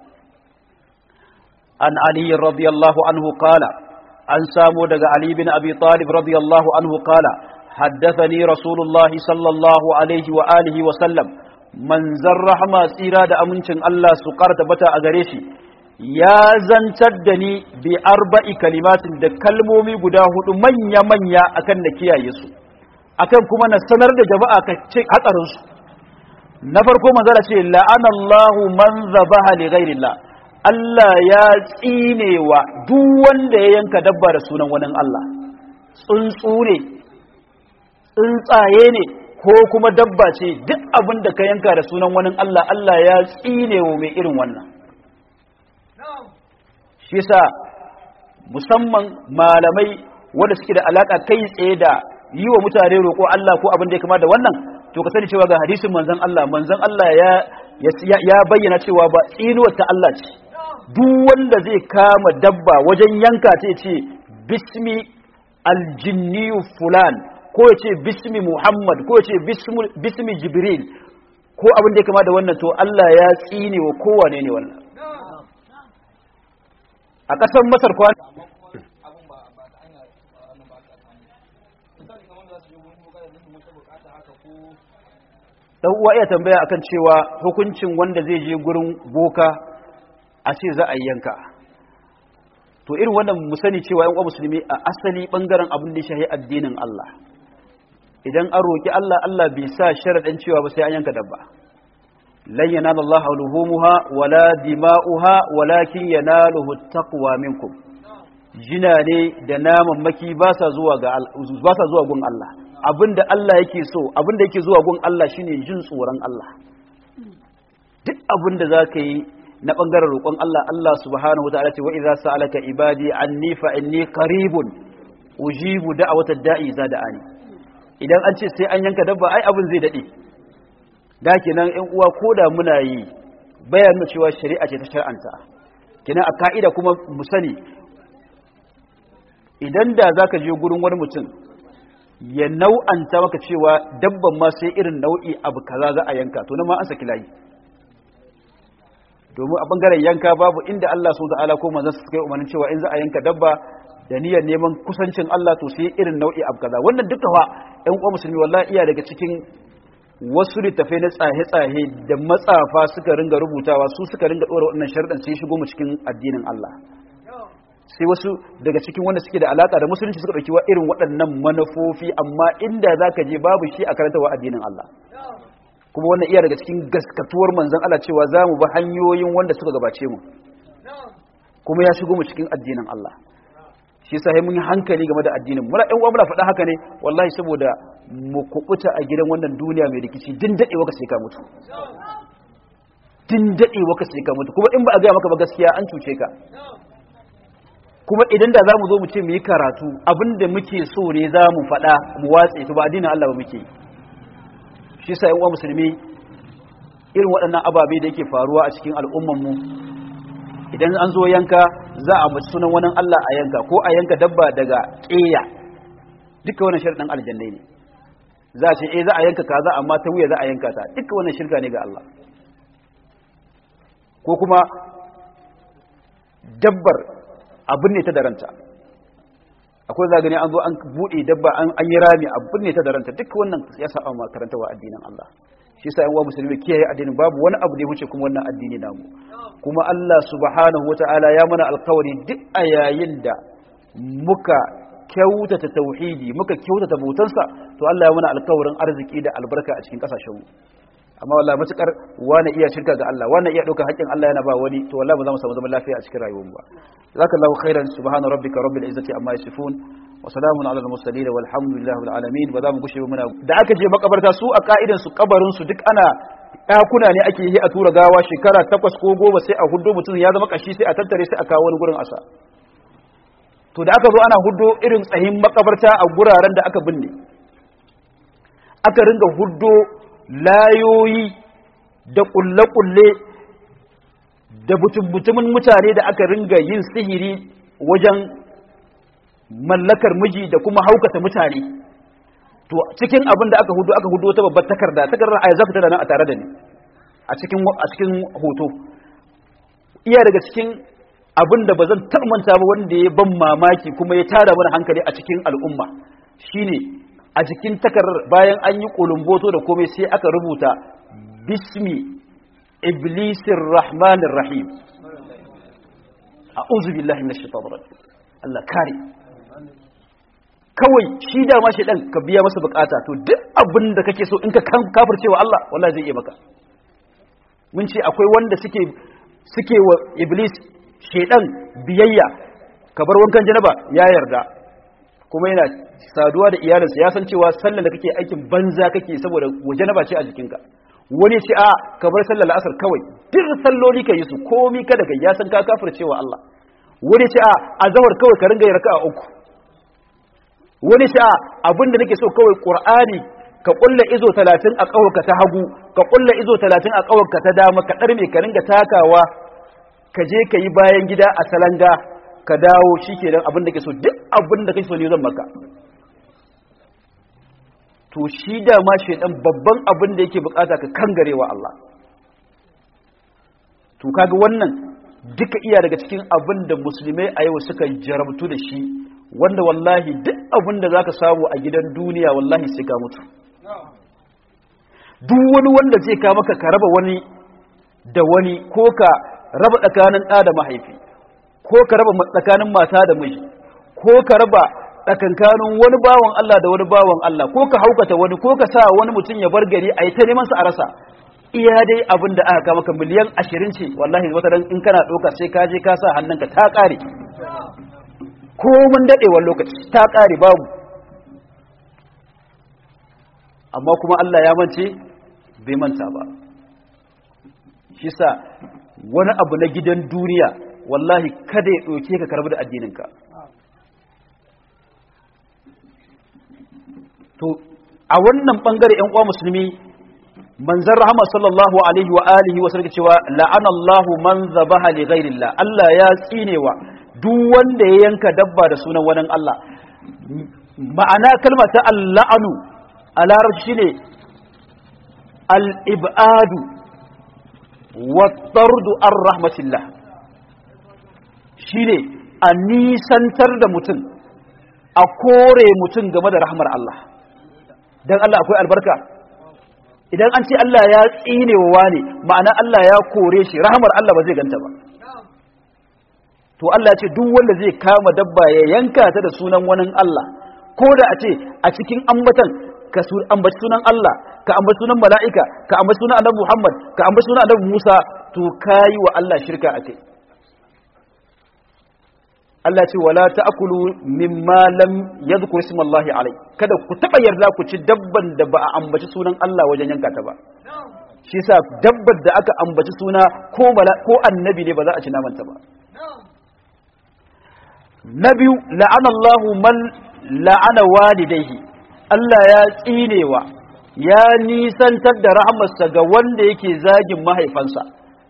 an ali radiyallahu anhu qala an samu daga ali bin abi talib radiyallahu anhu qala حدثني رسول الله صلى الله عليه وآله وسلم من زرح ما سيرا دا أمنشن الله سقار تبتا أغريشي يا زنتدني بأربع كلمات دا كلمومي قداه من يمن يا أكن نكيا يسو أكن كما نستمر دا جماعة كتشيك حتى رسو نفركو من ذلك لأن الله من ذبح لغير الله Allah ya tsine wa duk wanda ya yanka dabba da sunan wani Allah tsuntsu ne tsuntsaye ne ko kuma dabba ce duk abin da ka yanka da sunan wani Allah Allah ya tsine wa mai irin wannan shi yasa musamman malamai wanda suke da alaka kai tsaye da yi wa mutane roƙo Allah ko abin da ya kama da wannan to ka sani cewa ga hadisin manzon Allah manzon Allah ya ya bayyana cewa ba tsinuwar ta Allah ce duk wanda zai kama dabba wajen yanka ta ce bismi aljinniyu fulan ko ya ce bismi muhammad ko ya ce bismi jibril ko abin da ya kama da wannan to Allah ya tsine wa kowane ne wannan a ƙasar masar kwan dan uwa iya tambaya akan cewa hukuncin wanda zai je gurin boka a ce za a yanka to irin wannan mu sani cewa yan uwa musulmi a asali bangaren abin da ya shahi addinin Allah idan an roki Allah Allah bai sa sharadin cewa ba sai an yanka dabba lan yanala Allah luhumuha wala dima'uha walakin yanaluhu taqwa minkum jina ne da naman maki ba sa zuwa ga ba sa zuwa gun Allah abinda Allah yake so abinda yake zuwa gun Allah shine jin tsoron Allah duk abinda zaka yi na bangaren roƙon Allah Allah subhanahu wa ta'ala ce wa idza sa'alaka ibadi anni fa inni qaribun ujibu da'watad da'i za da'ani idan an ce sai an yanka dabba ai abin zai dade da kenan ƴan uwa koda muna yi bayan nuna cewa shari'a ce ta shar'anta kenan a ka'ida kuma mu sani idan da zaka je gurin wani mutum ya nau'anta maka cewa dabban ma sai irin nau'i abu kaza za a yanka to nan ma an saki layi domin a bangaren yanka babu inda Allah su ta'ala ko manzon su kai umarnin cewa in za a yanka dabba da niyyar neman kusancin Allah to sai irin nau'i abu kaza wannan duka fa ƴan uwa musulmi wallahi iya daga cikin wasu littafai na tsahe-tsahe da matsafa suka ringa rubutawa su suka ringa ɗora waɗannan sharɗan sai shigo mu cikin addinin Allah sai wasu daga cikin wanda suke da alaka da musulunci suka ɗauki wa irin waɗannan manufofi amma inda za ka je babu shi a karantarwa addinin Allah kuma wannan iya daga cikin gaskatuwar manzan Allah cewa za mu ba hanyoyin wanda suka gabace mu kuma ya shigo mu cikin addinin Allah shi yasa mun yi hankali game da addinin muna ɗan uwa muna faɗa haka ne wallahi saboda mu kubuta a gidan wannan duniya mai rikici din daɗewa ka sai ka mutu din daɗewa ka sai ka mutu kuma in ba a gaya maka ba gaskiya an cuce ka kuma idan da za mu zo mu ce mu yi karatu abinda muke so ne za mu faɗa mu watse to ba addinin Allah ba muke shi sa uwa musulmi irin waɗannan ababe da yake faruwa a cikin al'ummanmu idan an zo yanka za a mace sunan wani Allah a yanka ko a yanka dabba daga ƙeya duka wannan shirɗin aljannai ne za a ce eh za a yanka kaza amma ta wuya za a yanka ta duka wannan shirka ne ga Allah ko kuma dabbar abin ne ta da ranta akwai zagani an zo an buɗe dabba an yi rami abin ne ta da ranta duk wannan ya saba ma karantawa addinin Allah shi yasa yan uwa musulmi kiyaye addinin babu wani abu da ya wuce kuma wannan addini namu kuma Allah subhanahu wataala ya mana alkawari duk a yayin da muka kyautata tauhidi muka kyautata bautansa to Allah ya mana alkawarin arziki da albarka a cikin kasashen mu amma wallahi matukar wani iya shirka ga Allah wani iya dauka haƙƙin Allah yana ba wani to wallahi ba za mu samu zaman lafiya a cikin rayuwar mu ba jazakallahu khairan subhana rabbika rabbil izzati amma yasifun wa salamun ala al mursalin walhamdulillahi rabbil alamin ba za mu gushe muna da aka je makabarta su a ka'idan su kabarin su duk ana ɗakuna ne ake yi a tura gawa shekara takwas ko goma sai a huddo mutum ya zama kashi sai a tattare sai a kawo wani gurin asa to da aka zo ana huddo irin tsahin makabarta a guraren da aka binne aka ringa huddo layoyi da kulle-kulle da butum-butumin mutane da aka ringa yin sihiri wajen mallakar miji da kuma haukata mutane to cikin abin da aka hudu aka hudu wata babbar takarda takardar a yanzu tana nan a tare da ni a cikin a cikin hoto iya daga cikin abin da bazan taɓa manta ba wanda ya ban mamaki kuma ya tara mana hankali a cikin al'umma shine a jikin takardar bayan an yi kulumboto da komai sai aka rubuta bismi iblisir rahmanir rahim a'udhu billahi minash shaitanir rajim Allah kare kawai shi da ma shedan ka biya masa bukata to duk abin da kake so in ka kafircewa Allah wallahi zai iya maka mun ce akwai wanda suke suke wa iblis shedan biyayya ka bar wankan janaba ya yarda kuma yana saduwa da iyalinsa ya san cewa sallar da kake aikin banza kake saboda janaba ce a jikinka wani ce a ka bar sallar la'asar kawai duk salloli ka yi su komi kada ga ya san ka kafircewa Allah wani ce a azawar kawai ka ringa yarka a uku wani sha abinda nake so kawai qur'ani ka kulla izo 30 a kawarka ta hagu ka kulla izo 30 a kawarka ta dama ka darme ka ringa takawa ka je ka yi bayan gida a salanga ka dawo shikenan abin da ke so duk abin da kake so ne zan maka to shi da ma shaidan babban abin da yake bukata ka kangarewa Allah to kaga wannan duka iya daga cikin abin da musulmai a yau suka jarabtu da shi wanda wallahi duk abin da zaka samu a gidan duniya wallahi sai ka mutu duk wani wanda zai ka maka ka raba wani da wani ko ka raba tsakanin ɗa da mahaifi ko ka raba tsakanin mata da miji ko ka raba tsakankanin wani bawan Allah da wani bawan Allah ko ka haukata wani ko ka sa wani mutum ya bar gari a yi ta neman sa a rasa iya dai abin da aka maka miliyan ashirin ce wallahi wata dan in kana ɗauka sai ka je ka sa hannunka ta ƙare ko mun daɗewar lokaci ta ƙare babu amma kuma Allah ya mance bai manta ba shi sa wani abu na gidan duniya wallahi kada ya ɗauke ka karbi da addininka to a wannan ɓangare ‘yan uwa musulmi manzan rahama sallallahu alaihi wa alihi wasu rike cewa la'anallahu man zabaha li ghairillah Allah ya tsinewa duk wanda ya yanka dabba da sunan wani Allah ma'ana kalmar ta alla'anu a larabci shine al-ibadu wa tardu ar rahmatillah shine a nisantar da mutum a kore mutum game da rahmar Allah dan Allah akwai albarka idan an ce Allah ya tsine wa ne ma'ana Allah ya kore shi rahmar Allah ba zai ganta ba to Allah ya ce duk wanda zai kama dabba ya yanka ta da sunan wani Allah ko da a ce a cikin ambatan ka ambaci sunan Allah ka ambaci sunan mala'ika ka ambaci sunan annabi Muhammad ka ambaci sunan annabi Musa to kayi wa Allah shirka akai Allah ce wala ta'kulu mimma lam yadhkur ismallahi alai kada ku taba yarda ku ci dabban da ba a ambaci sunan Allah wajen yanka ta ba shi yasa dabbar da aka ambaci suna ko ko annabi ne ba za a ci naman ta ba na biyu la'ana Allahu man la'ana walidayhi Allah ya tsinewa ya nisantar da rahamarsa ga wanda yake zagin mahaifansa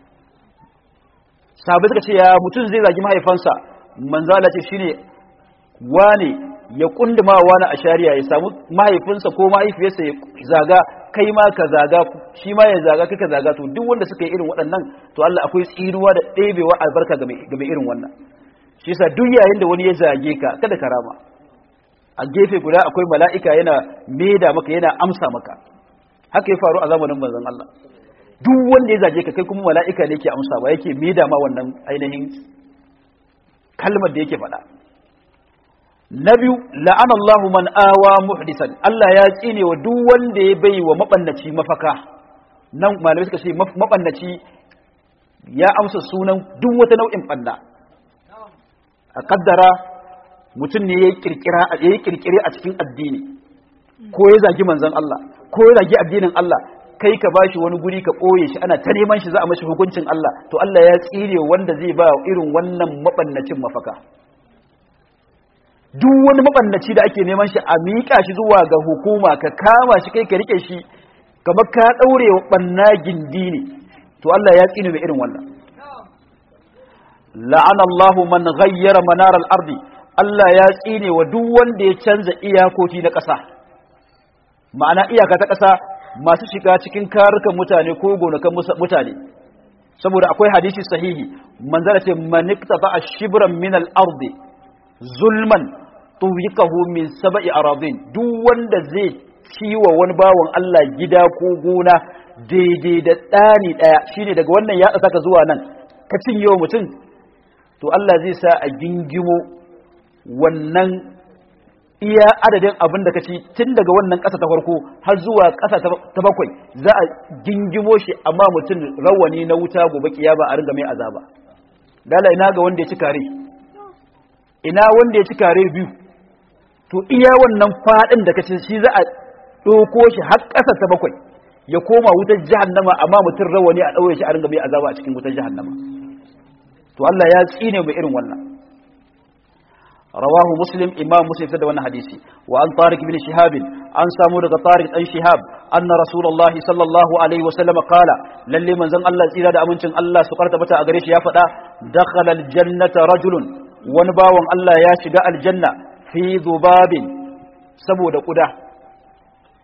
sabai suka ce ya mutum zai zagi mahaifansa manzala ce shine wane ya kunduma wani a shari'a ya samu mahaifinsa ko mahaifiyarsa ya zaga kai ma ka zaga shi ma ya zaga kai ka zaga to duk wanda suka yi irin waɗannan to Allah akwai tsinuwa da ɗebewa albarka ga mai irin wannan shi yasa duk yayin da wani ya zage ka kada ka rama a gefe guda akwai mala'ika yana meda maka yana amsa maka haka ya faru a zamanin manzon Allah duk wanda ya zage ka kai kuma mala'ika ne yake amsa ba yake meda ma wannan ainihin kalmar da yake faɗa na biyu la'ana Allah man awa muhdisan Allah ya tsine wa duk wanda ya bai wa mabannaci mafaka nan malamai suka ce mabannaci ya amsa sunan duk wata nau'in banda a kaddara mutum ne ya yi kirkire a cikin addini ko ya zagi manzon Allah ko ya zagi addinin Allah kai ka bashi wani guri ka ɓoye shi ana ta neman shi za a mashi hukuncin Allah to Allah ya tsire wanda zai ba irin wannan mabannacin mafaka duk wani mabannaci da ake neman shi a miƙa shi zuwa ga hukuma ka kama shi kai ka rike shi kamar ka ɗaure wa ɓanna gindi ne to Allah ya tsine mai irin wannan la'ana Allah man ghayyara manar al-ardi Allah ya tsine wa duk wanda ya canza iyakoki na ƙasa ma'ana iyaka ta ƙasa masu shiga cikin karukan mutane ko gonakan mutane saboda akwai hadisi sahihi manzara ce manikta ba a shibran min al-ardi zulman tuwiqahu min sab'i aradin duk wanda zai ciwa wani bawon Allah gida ko gona daidai da ɗani ɗaya shine daga wannan ya saka zuwa nan ka cinye wa mutum to Allah zai sa a gingimo wannan iya adadin abin da ka ci tun daga wannan ƙasa ta farko har zuwa ƙasa ta bakwai za a gingimo shi amma mutum rawani na wuta gobe kiyama a ringa mai azaba dala ina ga wanda ya ci kare ina wanda ya ci kare biyu to iya wannan faɗin da ka ci shi za a ɗauko shi har ƙasa ta bakwai ya koma wutar jahannama amma mutum rawani a ɗaure shi a ringa mai azaba a cikin wutar jahannama to Allah ya tsine mai irin wannan rawahu muslim imam muslim da wannan hadisi wa an tariq bin shihab an samu daga tariq dan shihab anna rasulullahi sallallahu alaihi wa sallam qala lalle manzon Allah tsira da amincin Allah su karta bata a gare shi ya faɗa dakhala aljannata rajulun wani bawon Allah ya shiga aljanna fi dhubabin saboda kuda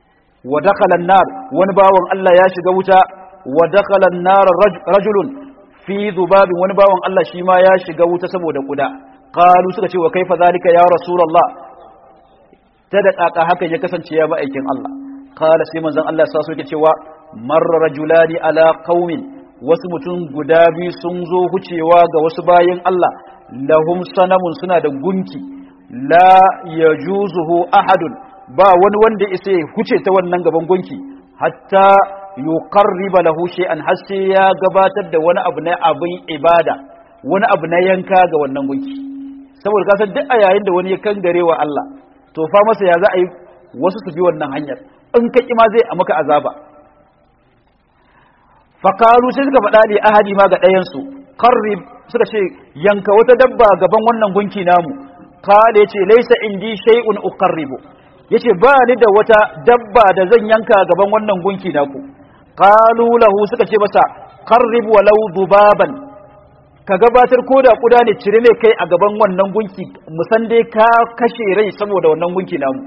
wa dakhala an-nar wani bawan Allah ya shiga wuta wa dakhala an-nar rajulun fi dhubabin wani bawan Allah shi ma ya shiga wuta saboda kuda qalu suka ce wa kaifa zalika ya rasulullah ta da kaka hakan ya kasance ya ba aikin Allah qala sai manzon Allah sa suke cewa marra rajulani ala qaumin wasu mutum guda biyu sun zo hucewa ga wasu bayin Allah lahum sanamun suna da gunki la yajuzuhu ahadun ba wani wanda isa ya huce ta wannan gaban gunki hatta yuqarriba lahu shay'an har sai ya gabatar da wani abu na abin ibada wani abu na yanka ga wannan gunki saboda kasan duk a yayin da wani ya kangare wa Allah to fa masa ya za a yi wasu su bi wannan hanyar in ka ma zai a maka azaba fakaru sai suka faɗa ne ahadi ma ga ɗayansu qarrib suka ce yanka wata dabba gaban wannan gunki namu kale yace laisa indi shay'un uqarribu yace ba ni da wata dabba da zan yanka gaban wannan gunki naku qalu lahu suka ce masa qarrib walau dubaban ka gabatar ko da kuda ne cire mai kai a gaban wannan gunki musan dai ka kashe rai saboda wannan gunki namu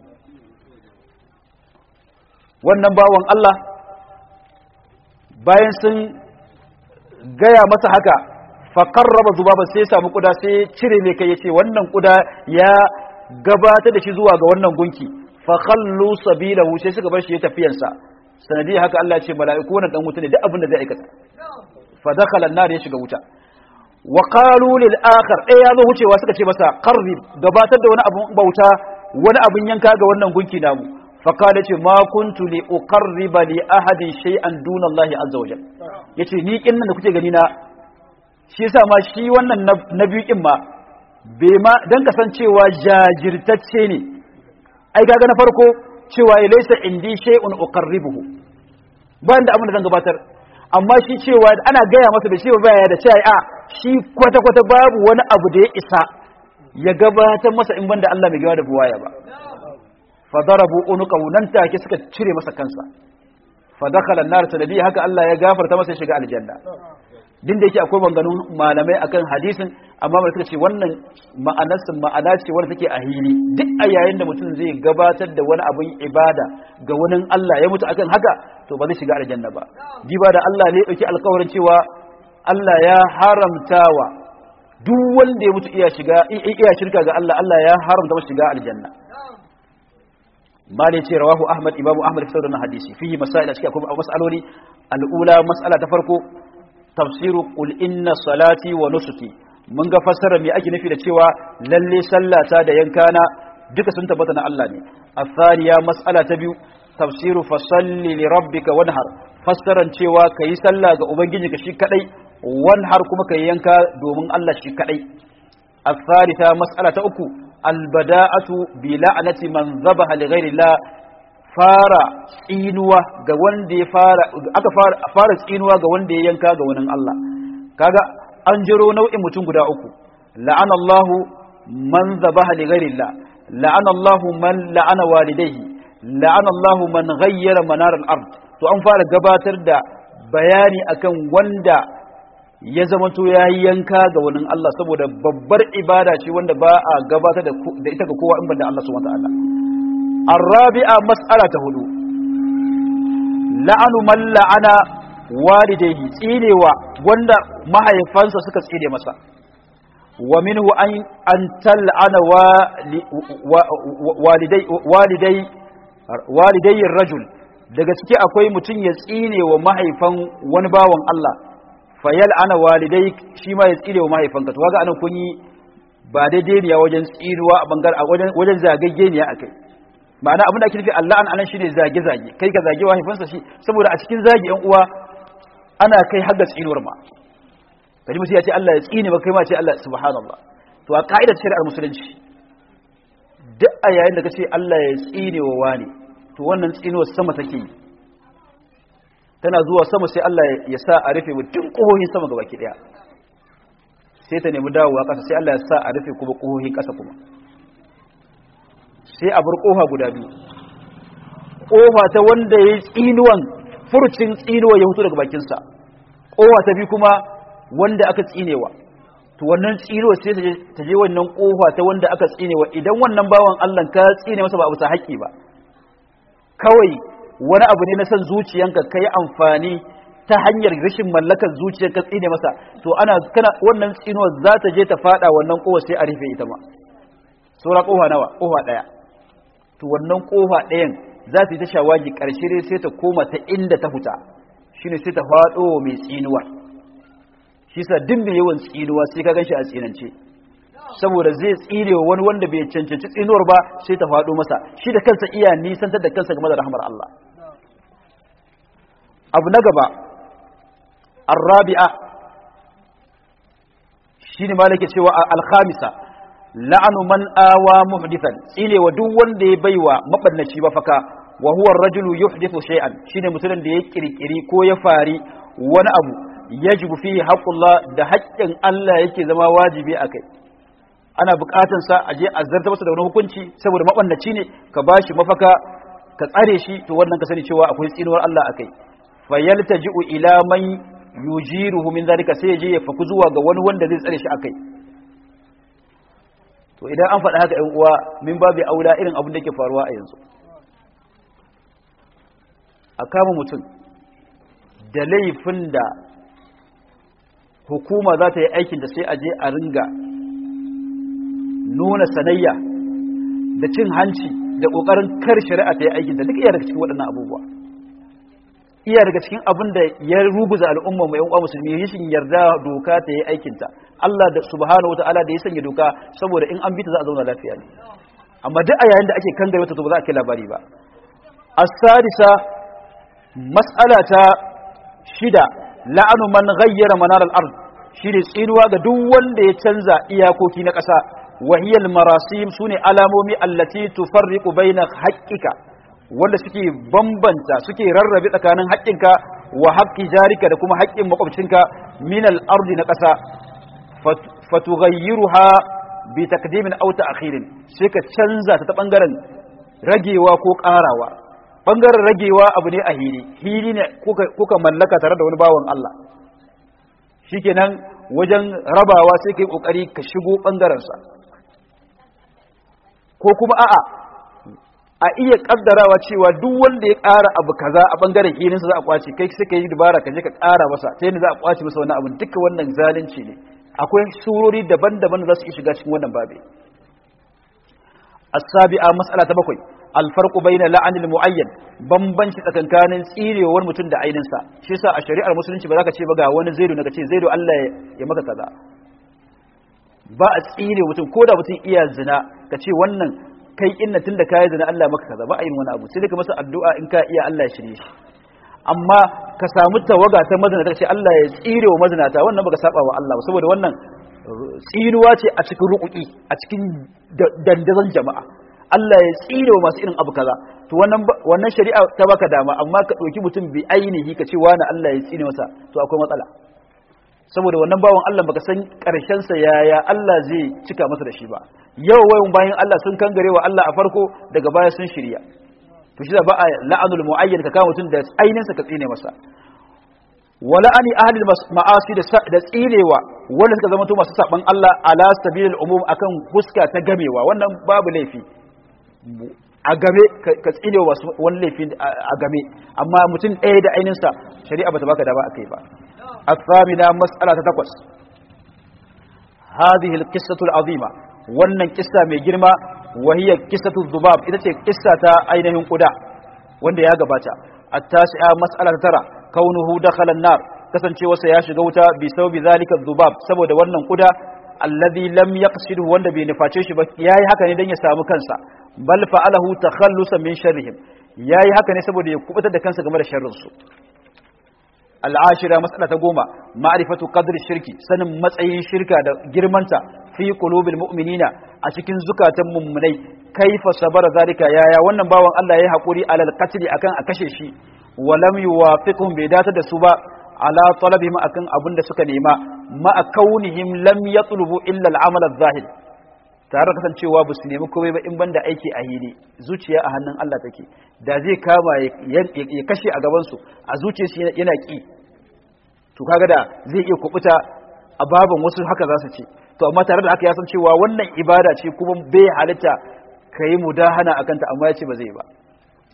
wannan bawan Allah bayan sun gaya masa haka faƙarraba zubaba sai samu kuda sai cire mai kai ya ce wannan kuda ya gabatar da shi zuwa ga wannan gunki fakhallu sabilahu sai suka bar shi ya tafiyansa sanadi haka Allah ya ce mala'iku wannan dan wuta ne duk abin da zai aikata fa dakhala an-nar ya shiga wuta wa qalu lil akhar eh ya zo wucewa suka ce masa qarrib gabatar da wani abun bauta wani abun yanka ga wannan gunki namu fa qala ce ma kuntu li uqarriba li ahadin shay'an duna Allah azza wa jalla yace ni kin nan da kuke gani na shi yasa ma shi wannan na biyu kin ma bai ma dan kasancewa jajirtacce ne ai kaga na farko cewa laysa indi shay'un uqarribuhu bayan da abin da zan gabatar amma shi cewa ana gaya masa da shi baya da cewa a shi kwata kwata babu wani abu da ya isa ya gabatar masa in banda Allah mai gawa da buwaya ba fa darabu unuqahu nan take suka cire masa kansa fa dakhala an-nar sanadi haka Allah ya gafarta masa shiga aljanna din da yake akwai maganganun malamai akan hadisin amma mai suka ce wannan ma'anarsa ma'ana ce wanda take a hili duk a yayin da mutum zai gabatar da wani abin ibada ga wani Allah ya mutu akan haka to ba zai shiga aljanna ba jiba da Allah ne dauki alƙawarin cewa Allah ya haramtawa duk wanda ya mutu iya shiga iya shirka ga Allah Allah ya haramta masa shiga aljanna malai ce rawahu ahmad imamu ahmad fitar da hadisi fihi masail a cikin akwai mas'aloli al'ula mas'ala ta farko tafsiru qul inna salati wa nusuki mun ga fassara me ake nufi da cewa lalle sallata da yankana duka sun tabbata na Allah ne athaniya mas'ala ta biyu tafsiru fasalli li rabbika wanhar fassaran cewa kayi sallah ga ubangijinka shi kadai wanhar kuma kayi yanka domin Allah shi kadai athalitha mas'ala ta uku albada'atu bi la'nati man dhabaha li ghairi Allah fara tsinuwa ga wanda ya fara aka fara fara tsinuwa ga wanda ya yanka ga wani Allah kaga an jiro nau'in mutum guda uku la'ana Allahu man zabaha li ghairillah la'ana Allahu man la'ana walidayhi la'ana Allahu man ghayyara manar al-ard to an fara gabatar da bayani akan wanda ya zamanto ya yanka ga wani Allah saboda babbar ibada ce wanda ba a gabatar da ita ga kowa in banda Allah subhanahu wa ta'ala الرابعة مسألة هدو لعن من لعن والديه تينيوا wanda mahaifansa suka tsine masa wa minhu an an tal'ana walidai walidai walidai rajul daga ciki akwai mutum ya tsine wa mahaifan wani bawan Allah fa yal'ana walidai shi ma ya tsine wa mahaifanka to kaga anan kun yi ba daidai ne wajen tsinuwa a bangar a wajen wajen zagagge ne akai ma'ana abin da ake nufi Allah an anan shine zage zage kai ka zage mahaifinsa shi saboda a cikin zage yan uwa ana kai har da tsinuwar ma kaji mutum ya ce Allah ya tsine ba kai ma ce Allah subhanallah to a ka'idar shari'ar musulunci duk a yayin da kace Allah ya tsine wa wani to wannan tsinuwar sama take yi tana zuwa sama sai Allah ya sa a rufe mutum kohohin sama gabaki daya sai ta nemi dawowa kasa sai Allah ya sa a rufe kuma kohohin kasa kuma sai a bar kofa guda biyu kofa ta wanda ya yi tsinuwan furcin tsinuwa ya hutu daga bakinsa kofa ta biyu kuma wanda aka tsinewa to wannan tsinuwa sai ta je wannan kofa ta wanda aka tsinewa idan wannan bawan Allah ka tsine masa ba a bisa haƙƙi ba kawai wani abu ne na son zuciyanka kai amfani ta hanyar rashin mallakar zuciyar ka tsine masa to ana kana wannan tsinuwar za ta je ta fada wannan kowa sai a rufe ita ma saura kofa nawa kofa daya to wannan kofa ɗayan za ta yi ta shawagi ƙarshe dai sai ta koma ta inda ta huta shine sai ta faɗo mai tsinuwar shi sa duk mai yawan tsinuwa sai ka ganshi a tsinance saboda zai tsine wa wani wanda bai cancanci tsinuwar ba sai ta faɗo masa shi da kansa iya nisantar da kansa game da rahmar Allah abu na gaba arrabi'a shine malaka cewa al-khamisa la'anu man awa muhdithan tsine wa duk wanda ya baiwa mabannaci mafaka wa huwa ar-rajulu yuhdithu shay'an shine mutumin da ya kirkiri ko ya fari wani abu yajibu fihi haqqullah da haƙƙin Allah yake zama wajibi akai ana buƙatar sa aje a zarta masa da wani hukunci saboda mabannaci ne ka bashi mafaka ka tsare shi to wannan ka sani cewa akwai tsinuwar Allah akai fayaltaji'u ila man yujiruhu min zalika sai je ya faku zuwa ga wani wanda zai tsare shi akai to idan an faɗa haka ‘yan uwa min babu aula irin abin da ke faruwa a yanzu a kama mutum da laifin da hukuma za ta yi aikinta sai a je a ringa nuna sanayya da cin hanci da ƙoƙarin kar shari'a ta yi aikinta duk iya daga cikin waɗannan abubuwa iya daga cikin abin da ya ruguza al'umma mai yan musulmi rashin yarda doka ta yi aikinta Allah da subhanahu wataala da ya sanya doka saboda in an bita za a zauna lafiya ne amma duk a yayin da ake kangare wata to ba za a kai labari ba as-sadisa mas'ala ta shida la'anu man ghayyara manar al-ard shine tsinuwa ga duk wanda ya canza iyakoki na ƙasa wahiyal marasim sune alamomi allati tufarriqu baina haqqika wanda suke bambanta suke rarrabe tsakanin haƙƙinka wa haƙƙi jarika da kuma haƙƙin makwabcinka min al-ardi na ƙasa fatughayyiruha bi taqdimin aw ta'khirin sai ka canza ta ta bangaren ragewa ko ƙarawa bangaren ragewa abu ne a hili hili ne kuka kuka mallaka tare da wani bawan Allah shikenan wajen rabawa sai kai kokari ka shigo bangaren sa ko kuma a'a a iya kaddarawa cewa duk wanda ya ƙara abu kaza a bangaren hilinsa za a kwace kai sai ka yi dubara ka je ka ƙara masa ta yadda za a kwace masa wani abu duka wannan zalunci ne akwai surori daban-daban da za su iya shiga cikin wannan babe as-sabi'a mas'ala ta bakwai alfarqu bayna la'anil mu'ayyan bambanci tsakankanin tsirewar mutum da ainin sa shi yasa a shari'ar musulunci ba za ka ce ba ga wani zaidu na ka ce zaidu Allah ya maka kaza ba a tsire mutum ko da mutum iya zina ka ce wannan kai inna tunda kai zina Allah maka kaza ba a yin wani abu sai dai ka masa addu'a in ka iya Allah ya shirye shi amma ka samu tawaga ta mazinata ce Allah ya tsire wa mazinata wannan baka saba wa Allah ba saboda wannan tsiruwa ce a cikin rukuki a cikin dandazon jama'a Allah ya tsire wa masu irin abu kaza to wannan wannan shari'a ta baka dama amma ka dauki mutum bi ainihi ka ce wani Allah ya tsine masa to akwai matsala saboda wannan bawan Allah baka san karshen sa yaya Allah zai cika masa da shi ba yau wayan bayan Allah sun kangare wa Allah a farko daga baya sun shirya to shi da ba a la'anul mu'ayyan ka kama mutum da ainin sa ka tsine masa wala ani ahli ma'asi da tsinewa wanda suka zama to masu saban Allah ala sabilil umum akan huska ta gamewa wannan babu laifi a game ka tsinewa wasu wani laifi a game amma mutum ɗaya da ainin sa shari'a bata baka dama akai ba الثامنة مسألة تتقص هذه القصة العظيمة wannan kissa mai girma wahiyar kissatu zubab ita ce kissa ta ainihin kuda wanda ya gabata at-tasi'a mas'ala ta tara kaunuhu dakhala an-nar kasancewarsa ya shiga wuta bi sabbi zalika zubab saboda wannan kuda alladhi lam yaqsidu wanda bai nuface shi ba yayi haka ne dan ya samu kansa bal fa'alahu takhallusan min sharrihim yayi haka ne saboda ya kubutar da kansa game da sharrin su al'ashira matsala ta goma ma'rifatu qadr shirki sanin matsayin shirka da girmanta fi qulubil mu'minina a cikin zukatan mummunai kaifa sabara zalika yaya wannan bawan Allah yayi hakuri alal qatl akan a kashe shi wa lam yuwafiqhum bai datar da su ba ala talabihim akan abin da suka nema ma kaunihim lam yatlubu illa al-amal adh-zahir tare da kasancewa ba su nemi komai ba in banda aiki a hili zuciya a hannun Allah take da zai kama ya kashe a gabansu a zuciyarsu yana ki to kaga da zai iya kubuta a baban wasu haka za su ce to amma tare da haka ya san cewa wannan ibada ce kuma bai halitta ka yi mudahana a kanta amma ya ce ba zai ba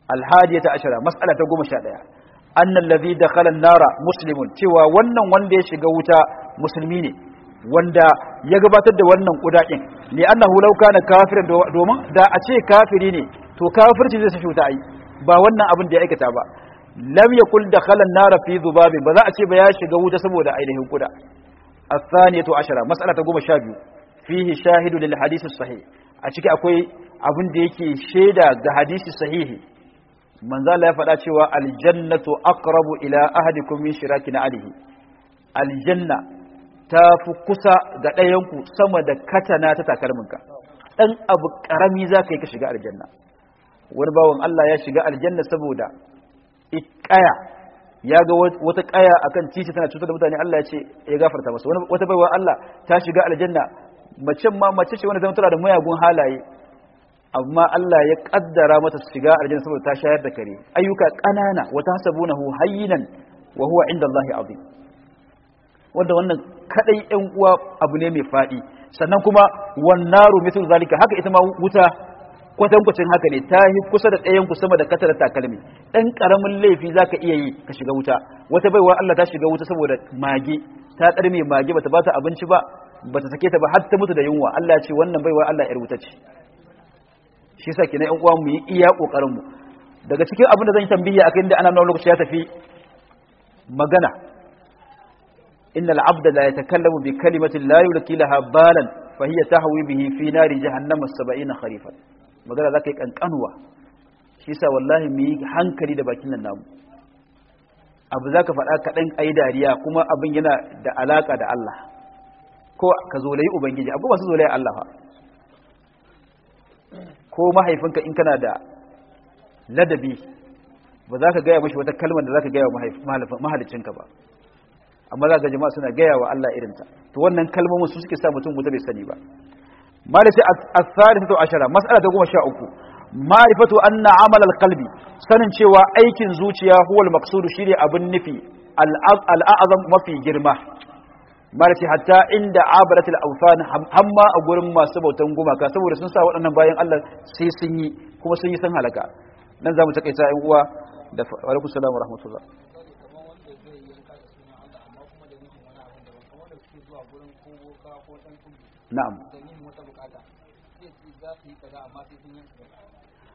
alhadiyata ashara mas'ala ta goma sha ɗaya annal ladhi dakhala an-nara muslimun cewa wannan wanda ya shiga wuta musulmi ne wanda ya gabatar da wannan kudakin li annahu law kana kafiran domin da a ce kafiri ne to kafirci zai sashi wuta ai ba wannan abin da ya aikata ba lam yakul dakhala an-nar fi dhubabin ba za a ce ba ya shiga wuta saboda ainihin kuda athaniyatu ashara mas'ala ta 12 fihi shahidu lil hadith sahih a ciki akwai abin da yake shaida ga hadisi sahihi manzo Allah ya faɗa cewa aljannatu aqrabu ila ahadikum min shiraki na alihi aljanna ta fi kusa ga ɗayanku sama da katana ta takalminka ɗan abu ƙarami za ka yi ka shiga aljanna wani bawan Allah ya shiga aljanna saboda ƙaya ya ga wata ƙaya akan titi tana cutar da mutane Allah ya ce ya gafarta masa wata baiwa Allah ta shiga aljanna macen ma mace ce wani zama tana da mayagun halaye amma Allah ya kaddara mata su shiga aljanna saboda ta shayar da kare ayyuka ƙanana wata hasabunahu hayyinan wa huwa inda Allah azim wanda wannan kadai ɗan uwa abu ne mai faɗi sannan kuma wannaru mithlu zalika haka ita ma wuta kwatankwacin haka ne ta yi kusa da ɗayan ku sama da katar takalmi ɗan ƙaramin laifi zaka iya yi ka shiga wuta wata baiwa Allah ta shiga wuta saboda mage ta ƙarme mage bata bata abinci ba bata sake ta ba har ta mutu da yunwa Allah ya ce wannan baiwa Allah yar wuta ce shi yasa kenan ƴan uwa mu yi iya kokarin mu daga cikin abin da zan yi tambiya akan da ana nuna lokaci ya tafi magana إن العبد لا يتكلم بكلمة لا يلقي لها بالا فهي تهوي به في نار جهنم السبعين خريفا magana za ka yi ƙanƙanuwa shi sa wallahi mu yi hankali da bakin nan namu abu za ka faɗa kaɗan ai dariya kuma abin yana da alaƙa da Allah ko ka zolayi ubangiji abu masu zolayi Allah fa ko mahaifinka in kana da ladabi ba za ka gaya mashi wata kalmar da za ka gaya wa mahalicinka ba amma za ga jama'a suna gaya wa Allah irinta to wannan kalmomin su suke sa mutum wuta bai sani ba malaka as-salisatu ashara mas'ala ta 13 ma'rifatu anna amal al-qalbi sanin cewa aikin zuciya huwa al-maqsud shine abin nufi al-a'zam mafi girma malaka hatta inda abaratul awthan hamma a gurin masu bautan gumaka saboda sun sa waɗannan bayan Allah sai sun yi kuma sun yi san halaka nan zamu takaita ƴan uwa da wa alaikum salam wa rahmatullah na'am